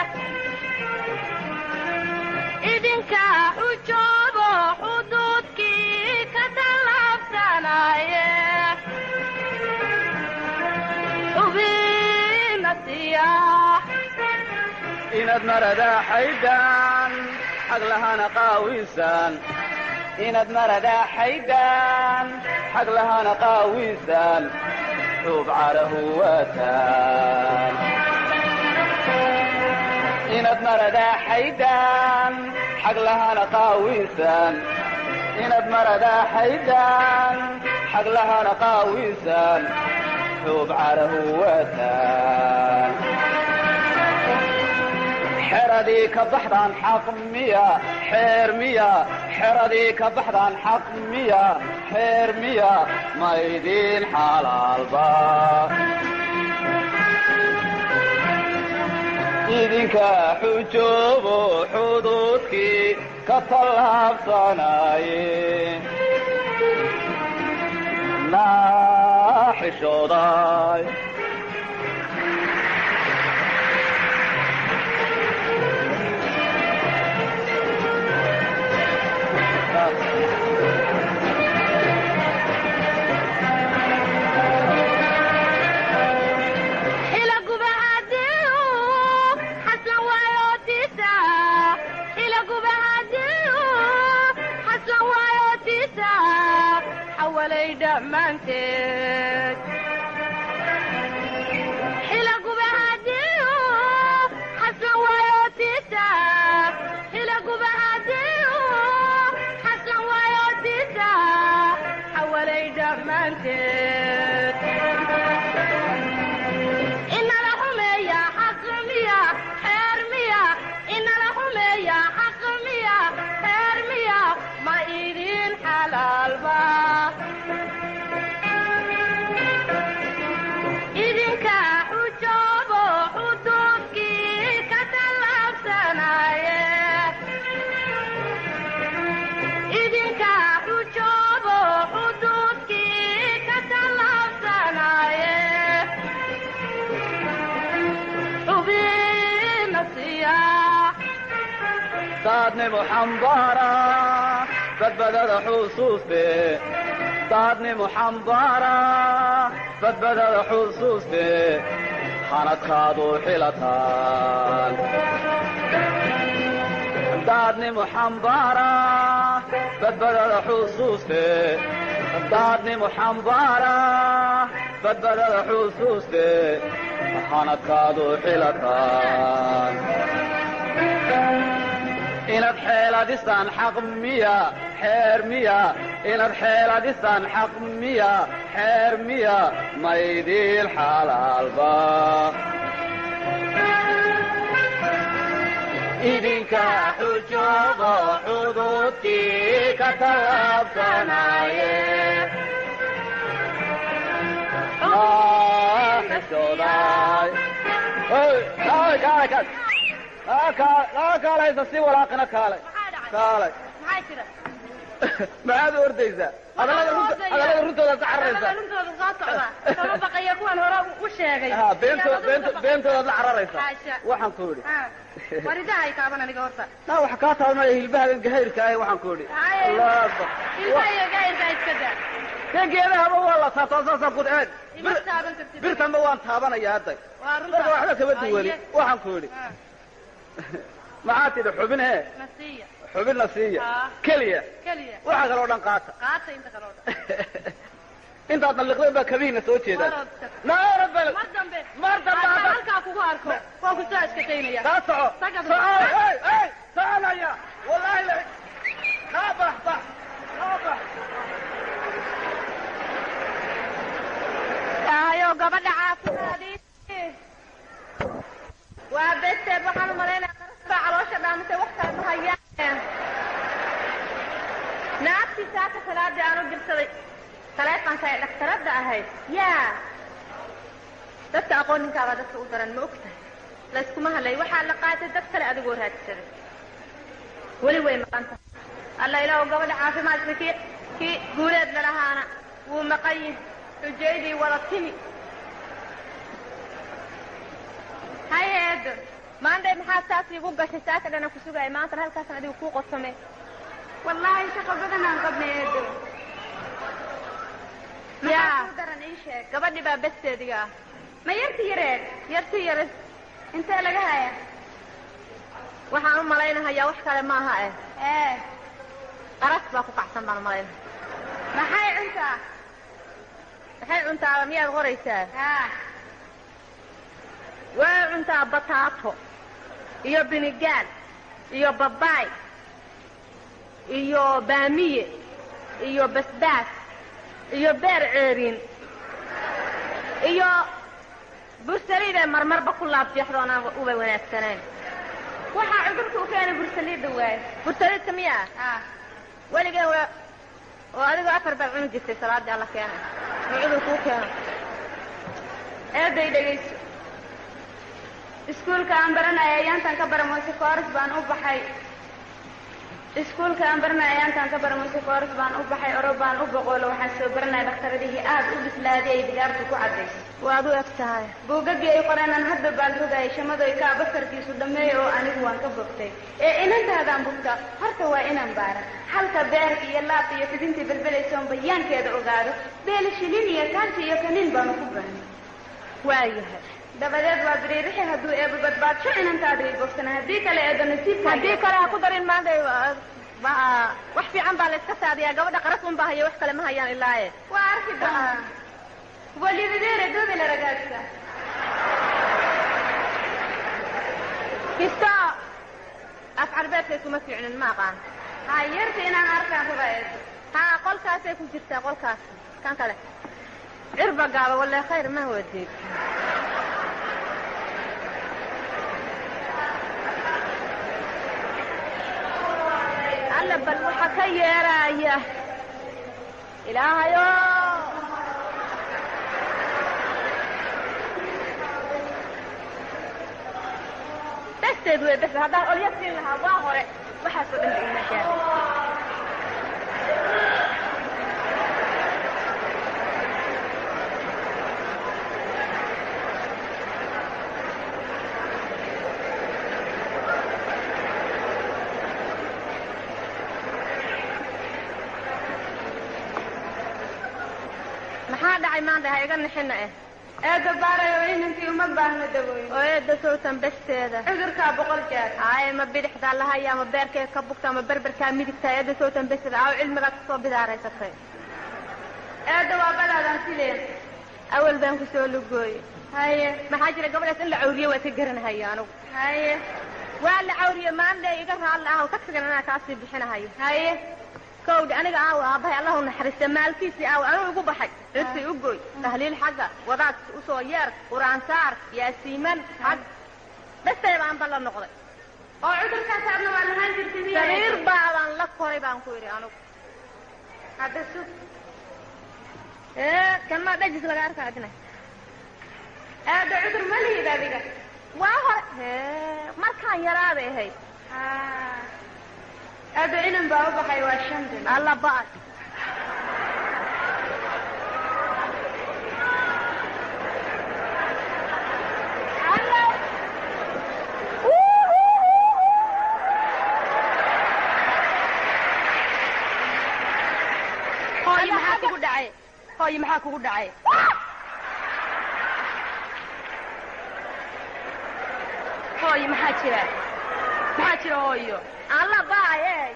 idinka xujoobo xuduudkii ka tallaabsanaye ubinasiya inaad maradaa xaydaan xag lahana qaawisan inaad maradaa xaydaan xag lahana qaawisan xuub carahu waataan inaad maradaa xaydaan xag lahana qaawisan inaad maradaa xaydaan xag lahana qaawisan xuub carahu waataan xeradii ka baxdaan xaq miya xeer miya xeradii ka baxdaan xaq miya xeer miya maydiin xalaalba idinka xujoobo xuduudkii ka tallaabsanaye naa xishooday xila gubahadiu xaslan waayootisa xila gubahadiu xaslan waayootisa xawalay dhammaanteed xila gubahadiu xaslan waayootisa xila gubahadiu xaslan waayootisa xawalay dhammaanteed inala xumeeya xaq miya xeer miya inala xumeeya xaq miya xeer miya ma idin xalaalba idinka xujoobo xuduudkii ka tallaabsanaye idinka xujoobo xuduudkii ka tallaabsanaye ubinasiya daadnimo xambaara badbadada xusuuste daadnimo xambaara badbadada xusuuste hanadkaadu xilataan daadnimo xambaara badbadada xusuuste daadnimo xambaara badbadada xusuuste hanadkaad u xilataan inaad xeeladisaan xaq miya xeer miya inaad xeeladisaan xaq miya xeer miya maydiil xalaalba idinka xujoodo xuduudkii ka tallaabsanaaye xishooday kaalay kaalay kaalay kaa kaalaysa si walaaqina kaalay kaalay maxaa jira maxaad u ordaysaa hadallada runta hadallada runtooda ka cararaysaa runtooda soo socda kama baqaya kuwan hore u sheegay ha beentoo beento beentoodaad la cararaysaa Haasha. waxaan ku idhi Ha. waridaha ay taaban aniga horta na waxa kaa taabanaya hilbahagan gahayrka ahi waxaan ku idhi Haye. allah akbar ilka iyo gayrka iska daa kan geedahaba waa la taataa saasaan ku eeg ima taaban kartid birtanba waan taabanaya hadday waa runta marka waxba kama duwani Haye. waxaan ku idhi Ha. maxaa tidhi xubin hee nasiya xubinna siiya Ah. keliya keliya waxa kaloo dhan qaata qaata inta kaloo dhan intaad nalliqdeen baa kabihiina soo jeedaan Waroodka. naara bal mar dambe mar dambe haddaan hadda- halkaa kugu arko waa ku soo iskataynaya kaa soco Taga soco bal. hey hey soconaya wallaahi la kaa bax bax kaa bax ayo gabadha caafimaadii waa beesteed waxaan u malaynaya qarasbaa caloosha dhaamatay waktaas hayaan naagtii saaka salaadii aan u dirsaday taleefonka ay dhaktaradda ahayd yaa dadka aqooninkaabaa dadka u daran ma og tahay layskuma hadlay waxaa la qaatay dad kale adigoo raadsaday weli way maqan tahay alla ilaahu gabadha caafimaadka kii kii guuleed lalahaana wuu maqan yihi xujaydii wada timi haye eedo maantay maxaa saas iigu gashay saaka dhana ku sugaya maantana halkaasan adigu kuu qorsame wallaahi shaqo badan aan qabnay eedo yaa daran ii sheeg gabadhi baa besteediga ah ma yarti yareed yarti yare intee laga haya waxaan u malaynahayaa wax kale maaha eh ee qaras baa ku kacsan baan u malaynaya maxay cuntaa maxay cuntaaba miyaad qoraysaa way cuntaa bataato iyo binigaal iyo babaay iyo baamiye iyo basbaas iyo beer ceeriin iyo bursaliiday marmarba ku laabjeexdo aan uba wanaagsanayn waxaa cudurka u keenay bursaliidda waaye bursaliidka miya ah weligeen waa oo adigoo afar baad cuni jirtay salaadii alla keenay oo cudurka u keeno eeday dhegayso iskuulka aan baranaya ayaantaan ka baramoyse kooras baan u baxay iskuulka aan baranaya ayaantaan ka baramoyse kooras baan u baxay oro baan u boqoolo waxaan soo baranaya dhakhtaradihii aad u bislaaday ay digaartu ku caddaysay waad u eg tahay buugaggii ay qoreenaan hadda baan rogayay shamadoy kaa basarkiisu dhammeeya oo anigu waan ka bogtay ee inantaadaan bugta horta waa inaan baaran halka beerka iyo laabta iyo fidintii belbelaysoon bayaankeeda ogaado beela shilin iyo taanti iyo kaniin baanu ku baran waayahay dabadeed waa biriirixi hadduu eeba badbaadsho inantaada ay bogsana haddii kale eedo nasiibka haddii kale ha ku darin maanta wax fiican baa la iska saadiyaa gabadha qaras un baa haya wax kale ma hayaan ilaaye waa arki doonaa voglio vedere dove la ragazza kisto af carbeedkay kuma fiicnin ma aqaan ha yarta inaan arkaan raba eedo ha qolkaasay ku jirtaa qolkaas kan kale cirba gaaba walle khayr ma wadid alla bal waxa ka yeeraya ilaahayo basteed wey bas haddaan olya siin lahaa waa hore waxaasoo dhan ba ima gaaray maxaa dhacay maanta ha iga nixina eh eeda baarayo inankii uma baahna dawooyin oo eeda sowtan besteeda cudurkaa boqol jeer ay ma bidixdaa lahaya ma beerkee ka bugta ma berberkaa midigtaa eeda sowtan besteeda aaw cilmigaad kusoo bidaaraysatay eeda waa badaadaan sileen awal baan ku soo lugooye haye maxaa jira gabadhaas in la cawriyo waa ka garanahaya anugu haye waa la cawriye maande iga raalli ah ka figan anaa kaasii bixinahayo haye kowdhi aniga aaw aabbahay allahu naxariista maalkiisii aaw anuu igu baxay cidkii u goy tahliil xagga wadaad usoo yeer qur-aan saar yaasiiman xag dhastay baanba la noqday oo cudurkaas aadna waa lahaan jirtay sariir baabaan la koray baan ku yidhi anugu hadda sug ee kan maa dhajis laga arka adina aada cudur ma lihid adiga waa hore hee markaan yaraaday ahayd aada inan baa u baxay waa shan bil alla ba'ay hooyo maxaa kugu dhacay hooyo maxaa kugu dhacay hooyo maxaa jira maxaa jira hooyo alla ba'ay ey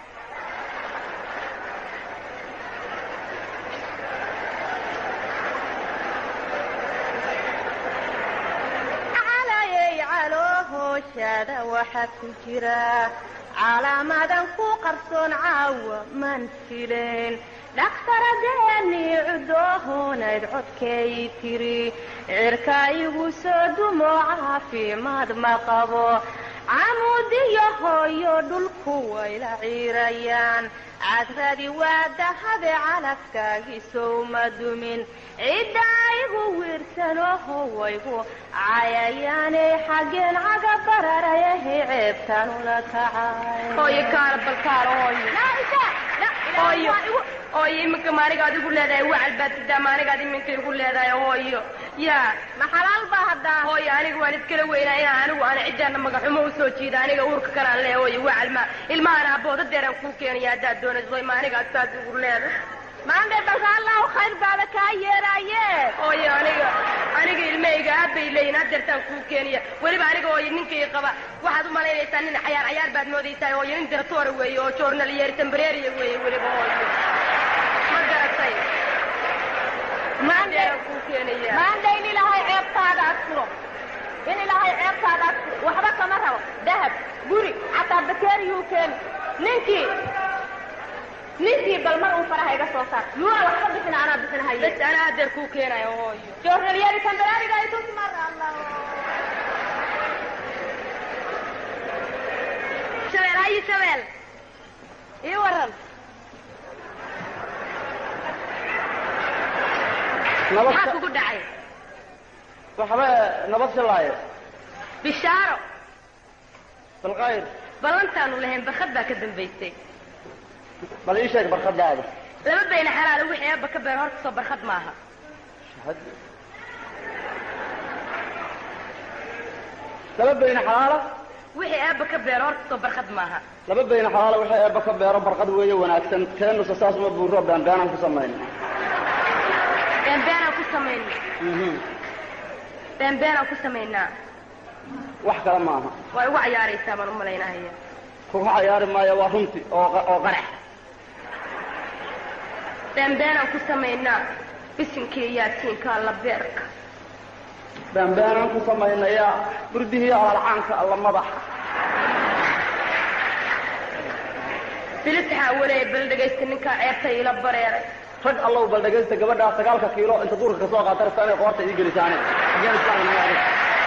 calayey caloo hooshaada waxaa ku jira calaamadan ku qarsoon caawa man fileen dhakhtaradeenii cudoohoonayd codkay tiri cirka igu soo dumo caafimaad ma qabo camuudiyo hooyo dhulku wayla ciirayaan cadradi waa dahabe calafkaagisow ma dumin cidda igu wiirsanoho waygu cayayaanay xaggeen caga bararayahe ceebtanula kacay hooyo kaala bal kaala hooyo hooyo hooyo iminka maanigaad igu leedahay wacal baad sidaa maanigaad iminka igu leedahay hooyo yaa ma xalaal baa haddaa hooyo aniga waan iskala weynaa inaan anigu aan ciddaana magaxumo usoo jiida aniga uurka kanaan leeya hooyo wacal ma ilmahan aabooda deeraan kuu keenaya haddaad doonayso maanigaad saas igu leedahay maande balka allahu khayr baaba kaa yeeraaye hooyo aniga aniga ilmahayga aabbay leeyihin hadeertaan kuu keenaya weliba aniga hooyo ninkay qaba waxaad u malaynaysaa nin cayaar cayaar baad moodaysaa hooyo nin diratoora weeye oo joornal yeer tambareeriya weeye weliba hooyo ma garatay maande deeraan kuu keenaya maande in ilaahay ceebtaada asturo in ilaahay ceebtaada asturo waxba kama rabo dahab guri xataa bakeeriyuu keeni ninkii ninkii bal mar uu faraha iga soo saar yuuna waxba bixina anaa bixinahaye bas anaa hadeer kuu keenayo hooyo joornalyadi tambaraariga ay tus mar allah shabeel hayi shabeel ii waran nabad maxaa kugu dhacay waxba nabad shalaaye bishaaro balqayr ballantaanu lahayn barkad baa ka dambaysay bal ii sheeg barkadaada laba bayna xalaalo wixii eebba ka beer horta soo barkad maaha laba bayna xalaala wixii eebba ka beer horta soo barkad maaha laba bayna xalaala wixii eebba ka beero barqad weeye wanaagsan keenusa saas uma buuro baanbaanaan ku samayna beenbeenaan ku samayna beenbeenaan ku samaynaa wax kale maaha waa igu cayaaraysaa baan u malaynahaya kuga cayaari maayo waa runti oo oo qarax beenbeenaan ku samaynaa bisinkii yaasiinka alla beerka baanbaanaan ku samaynayaa burdihii alalcaanka alla madaxa bilisxaa waleey bal dhegaysta ninkaa ceebta ila bareeray rag allow bal dhegaysta gabadhaa sagaalka kiilo inta duurka kasoo qaata rabta inay qoorta ii gelisaane xageen islaamnaga adig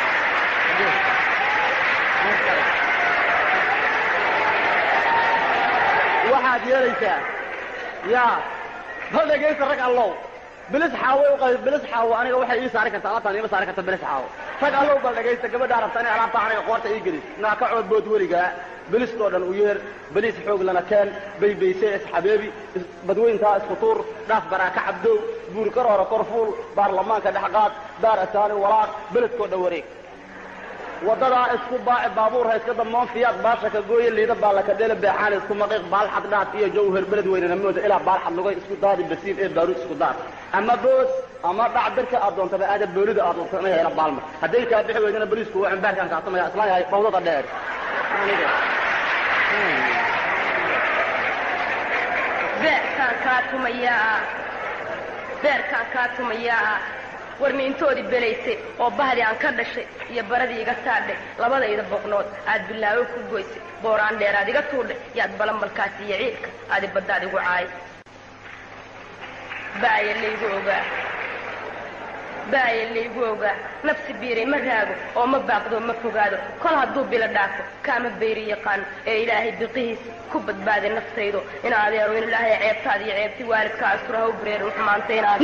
waxaad yeelaysaa yaa bal dhegaysta rag allow bilis xaawo uqay bilis xaawo aniga waxay ii saari kartaa alaabtaan iima saari karta bilis xaawo rag allow bal dhegaysta gabadhaa rabta inay alaabta aniga qoorta ii gelis naa ka cood bood weligaa bilistoo dhan u yeer baliis xoog lana keen baybayse isxabeebi badweyntaa isku tuur dhaaf baraaka cabdow buur karoora korfuul baarlamaanka dhexqaad daar asaani walaaq beledkoo dhan wareeg wadadaa isku baaci baabuur ha iska damoon fiyaad baasha ka gooye liida baalaka dheele beexaan isku maqiiq baalxad dhaad iyo jawhar beled weynana mooda ilaa baalxad lugay isku daadi basiin ee baaruud isku daar ama bood ama dhac birka aad doontaba aada boolida aad doonto inay hela baalma hadday kaa bixi weydana boliisku waa cimbaarkaan kaasamaya islaan yahay bawdada dheer beerkaan kaa tumayaa beerkaan kaa tumayaa warni intoodii belaysay oo bahdii aan ka dhashay iyo baradii iga saadhay labadayda boqnood aad bilaawo ku goysay booraan dheeraad iga tuudhay yaad balanbalkaasi iyo ciidka aadi baddaad igu caay baaya laygu ogaa baaya laygu ogaa nafsi biiray ma raago oo ma baaqdo ma fogaado kol hadduu bilo dhaafo kaama bayri yaqaano ee ilaahay biqihiisa ku badbaadi naftaydo in adeero in ilaahay ceebtaada iyo ceebti waalidka astura ha u bareerin xumaanta in aad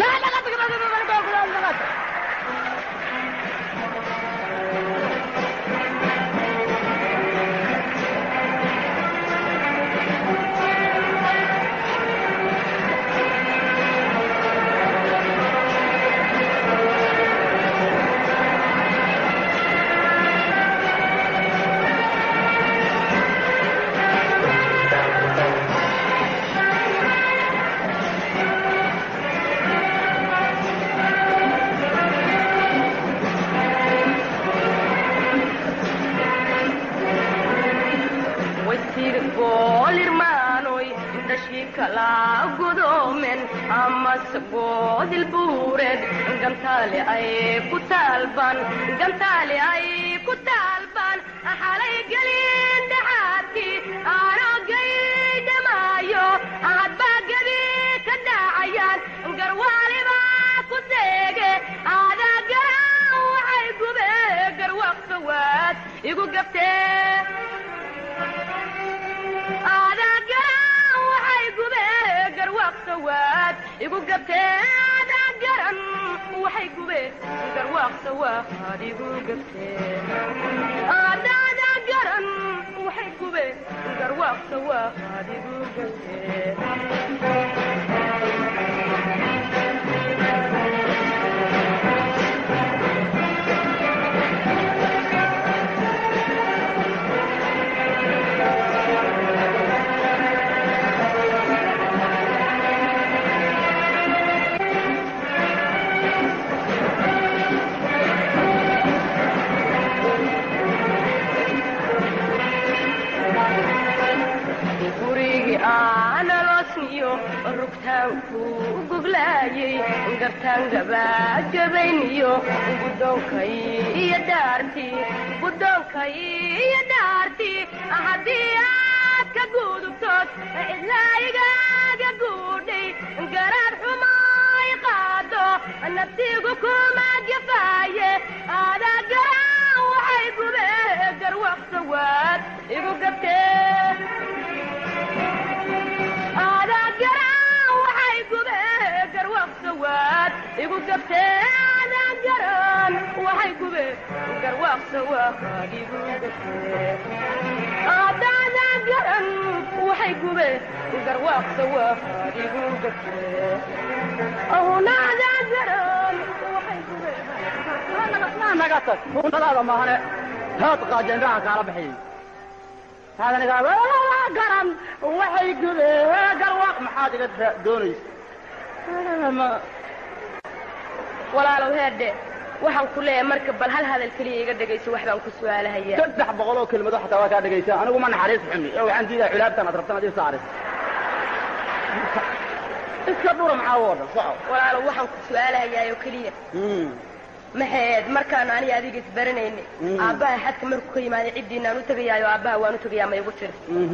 wasiir boolirmaanoy dhashii kala gudoomen amase boodil buureed gantaale ay ku taalban gantaale ay ku taalban xalay gelin dhaxaadkii aanogay dhamaayo hadbaa gebi ka dhacayaan garwaaliba ku seege aadaa garan waxay gube garwaqsa waad igu gabtee aadaa garan waxay gube garwaaqsa waad igu gabtee aadaa garan waxay gube garwaaqsa waad igu gabtee aadaadaa garan waxay gube garwaaqsa waad igu gabtee gurigii aanaloosniyo rugtaanku goglaayay gartaan gabaagabayniyo gudoonkay iyo dhaartii gudoonkay iyo dhaartii haddii aad ka gudubtood cidlaayigaaga guudhay garaad xumaay qaado naftigu kuma gafaaye aadaa garan waxay gube garwaqsa waad igu gabtee aadaa garan waxay gube garwaqsa waad igu gabtee aadaa garan waxay gube garwaqsa waad igu gabtee aadaadaa garan waxay gube garwaqsa waad igu gabtee ahunaadaa garan waxay gube naga tag runtadaada maahane haad qaajeenraha kaala bixiyey haadanigaa garan waxay gude garwaaq maxaad iga doonaysa walaalow heerdhe waxaan ku leeyahay marka bal hal hadal keliya iga dhegayso wax baan ku su'aalahayaa saddex boqol oo kelmado xataa waa kaa dhegaysa anigu ma naxariis xumi ee waxaan diidaa culaabtan aad rabtan ad ii saaris iska dhura maxaa oo dhan soco walaalow waxaan ku su'aalahayaa oo keliya maxaed markaan aniga adiga isbaranayni Mm. aabbaha xadka markuu ka yimaaday ciddiinaan u tegayaayo aabbaha waan u tegayaa ma igu tiri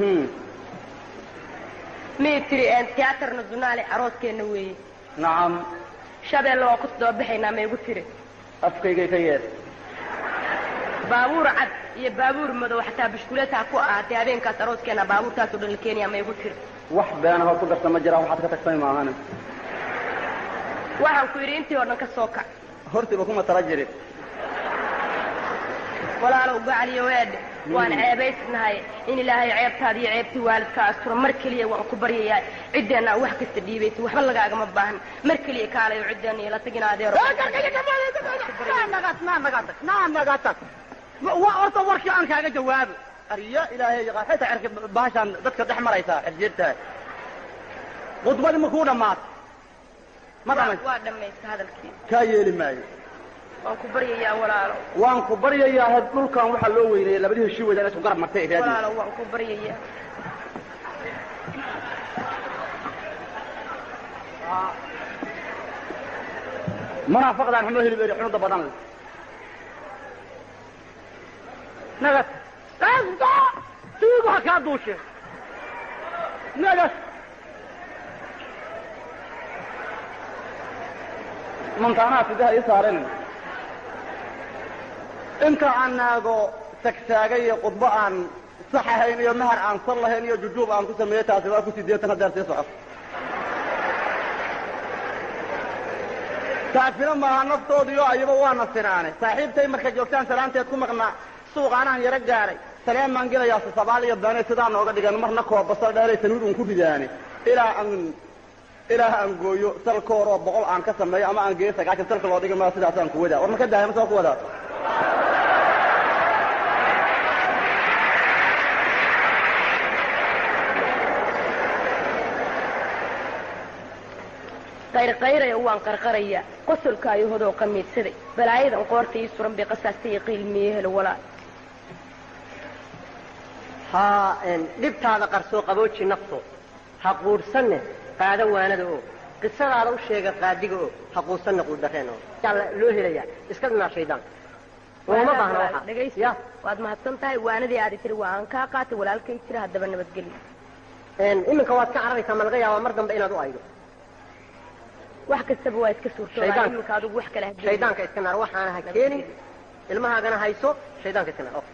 mii tiri een tiyaatarna dunaale arooskeenna weeye nacam shabeelle waan ku doobaxaynaa ma igu tiri afkaygay ka yeer baabuur cad iyo baabuur madow xataa bishkuleetaa ku ahaatay habeenkaas arooskeenna baabuurtaasoo dhan la keenayaa ma igu tiri wax beena hood ku darta ma jiraan waxaad ka tagtay maahane waxaan ku yidhi intii oo dhan ka soo kac hortiba kuma tala jirin walaalow gacaliyo weedhe waan ceebaysnahay in ilaahay ceebtaada iyo ceebtii waalidka astura mar keliya waan ku baryayaa ciddeenna wax kasta dhiibaysa waxba lagaagama baahan mar keliya kaalayo ciddeenna iyo la tagin adeero horta warkii aan kaaga jawaabo arya ilaahay yaqaan xitaa cerka bahashaan dadka dhex maraysaa xirjeertahay khudbadii ma kuu dhammaatay ma dhamays waa dhammaysta hadalkii kaa yeeli maayo waan ku baryayaa walaalo waan ku baryayaa had dhulkan waxaa loo weynayay labadii heshii weyda isku garab martay raadi walaalo waan ku baryayaa munaafaqdaan xumo hilib eri xunuda badan leh nagas asta tuugu ha kaa duushe nagas mantaanaha sidaha ii saaren inta aan naago tagtaagay iyo khudbo aan sax ahayn iyo mahar aan sal lahayn iyo jujuub aan ku sameeyey taasi waa ku sideetan hadeer sii socoto taasina maaha naftoodiyo ayaba waana sinaane saaxiibtay marka joogtaan salaanteed ku maqnaa suuqaanahan yaro gaaray saleen maan gelayaase sabaal iyo beene sidaa nooga dhigan marna koo basal dheeray sanuud un ku ridaane ilaa aan ilaa aan gooyo salkoor oo boqol aan ka sameeyo ama aan geeyo sagaashan salka loo dhigi maa sidaasaan ku wadaa war ma ka daaya ma soo ku wadaa qayrqayraya waan qarqaraya qosolkaayo hodoo qamiidsaday balaayadan qoorta ii suran bay qasaasta iyo qiilmiye helo walaal ha dhibtaada qarsoo qabooji nafto ha quudhsanne qaada waanada oo qisadaada u sheega qaadiga oo ha quusanne quuddareen oo yaa loo helayaa iska dhinaa shaydaan looma baahna waxa dhegaysta ya waad mahadsan tahay waanadii aadi tiri waa aan kaa qaatay walaalkay jira haddaba nabadgelyo iminka waad ka cararaysaa ma laga yaabaa mar dambe inaad u aydo wax kastaba waa iska suurtoodaa Shaydaanka. iminka adigu wax kale ha gelin. shaydaanka iska naar waxaana ha keenin ilmahaagana hayso shaydaanka iska naar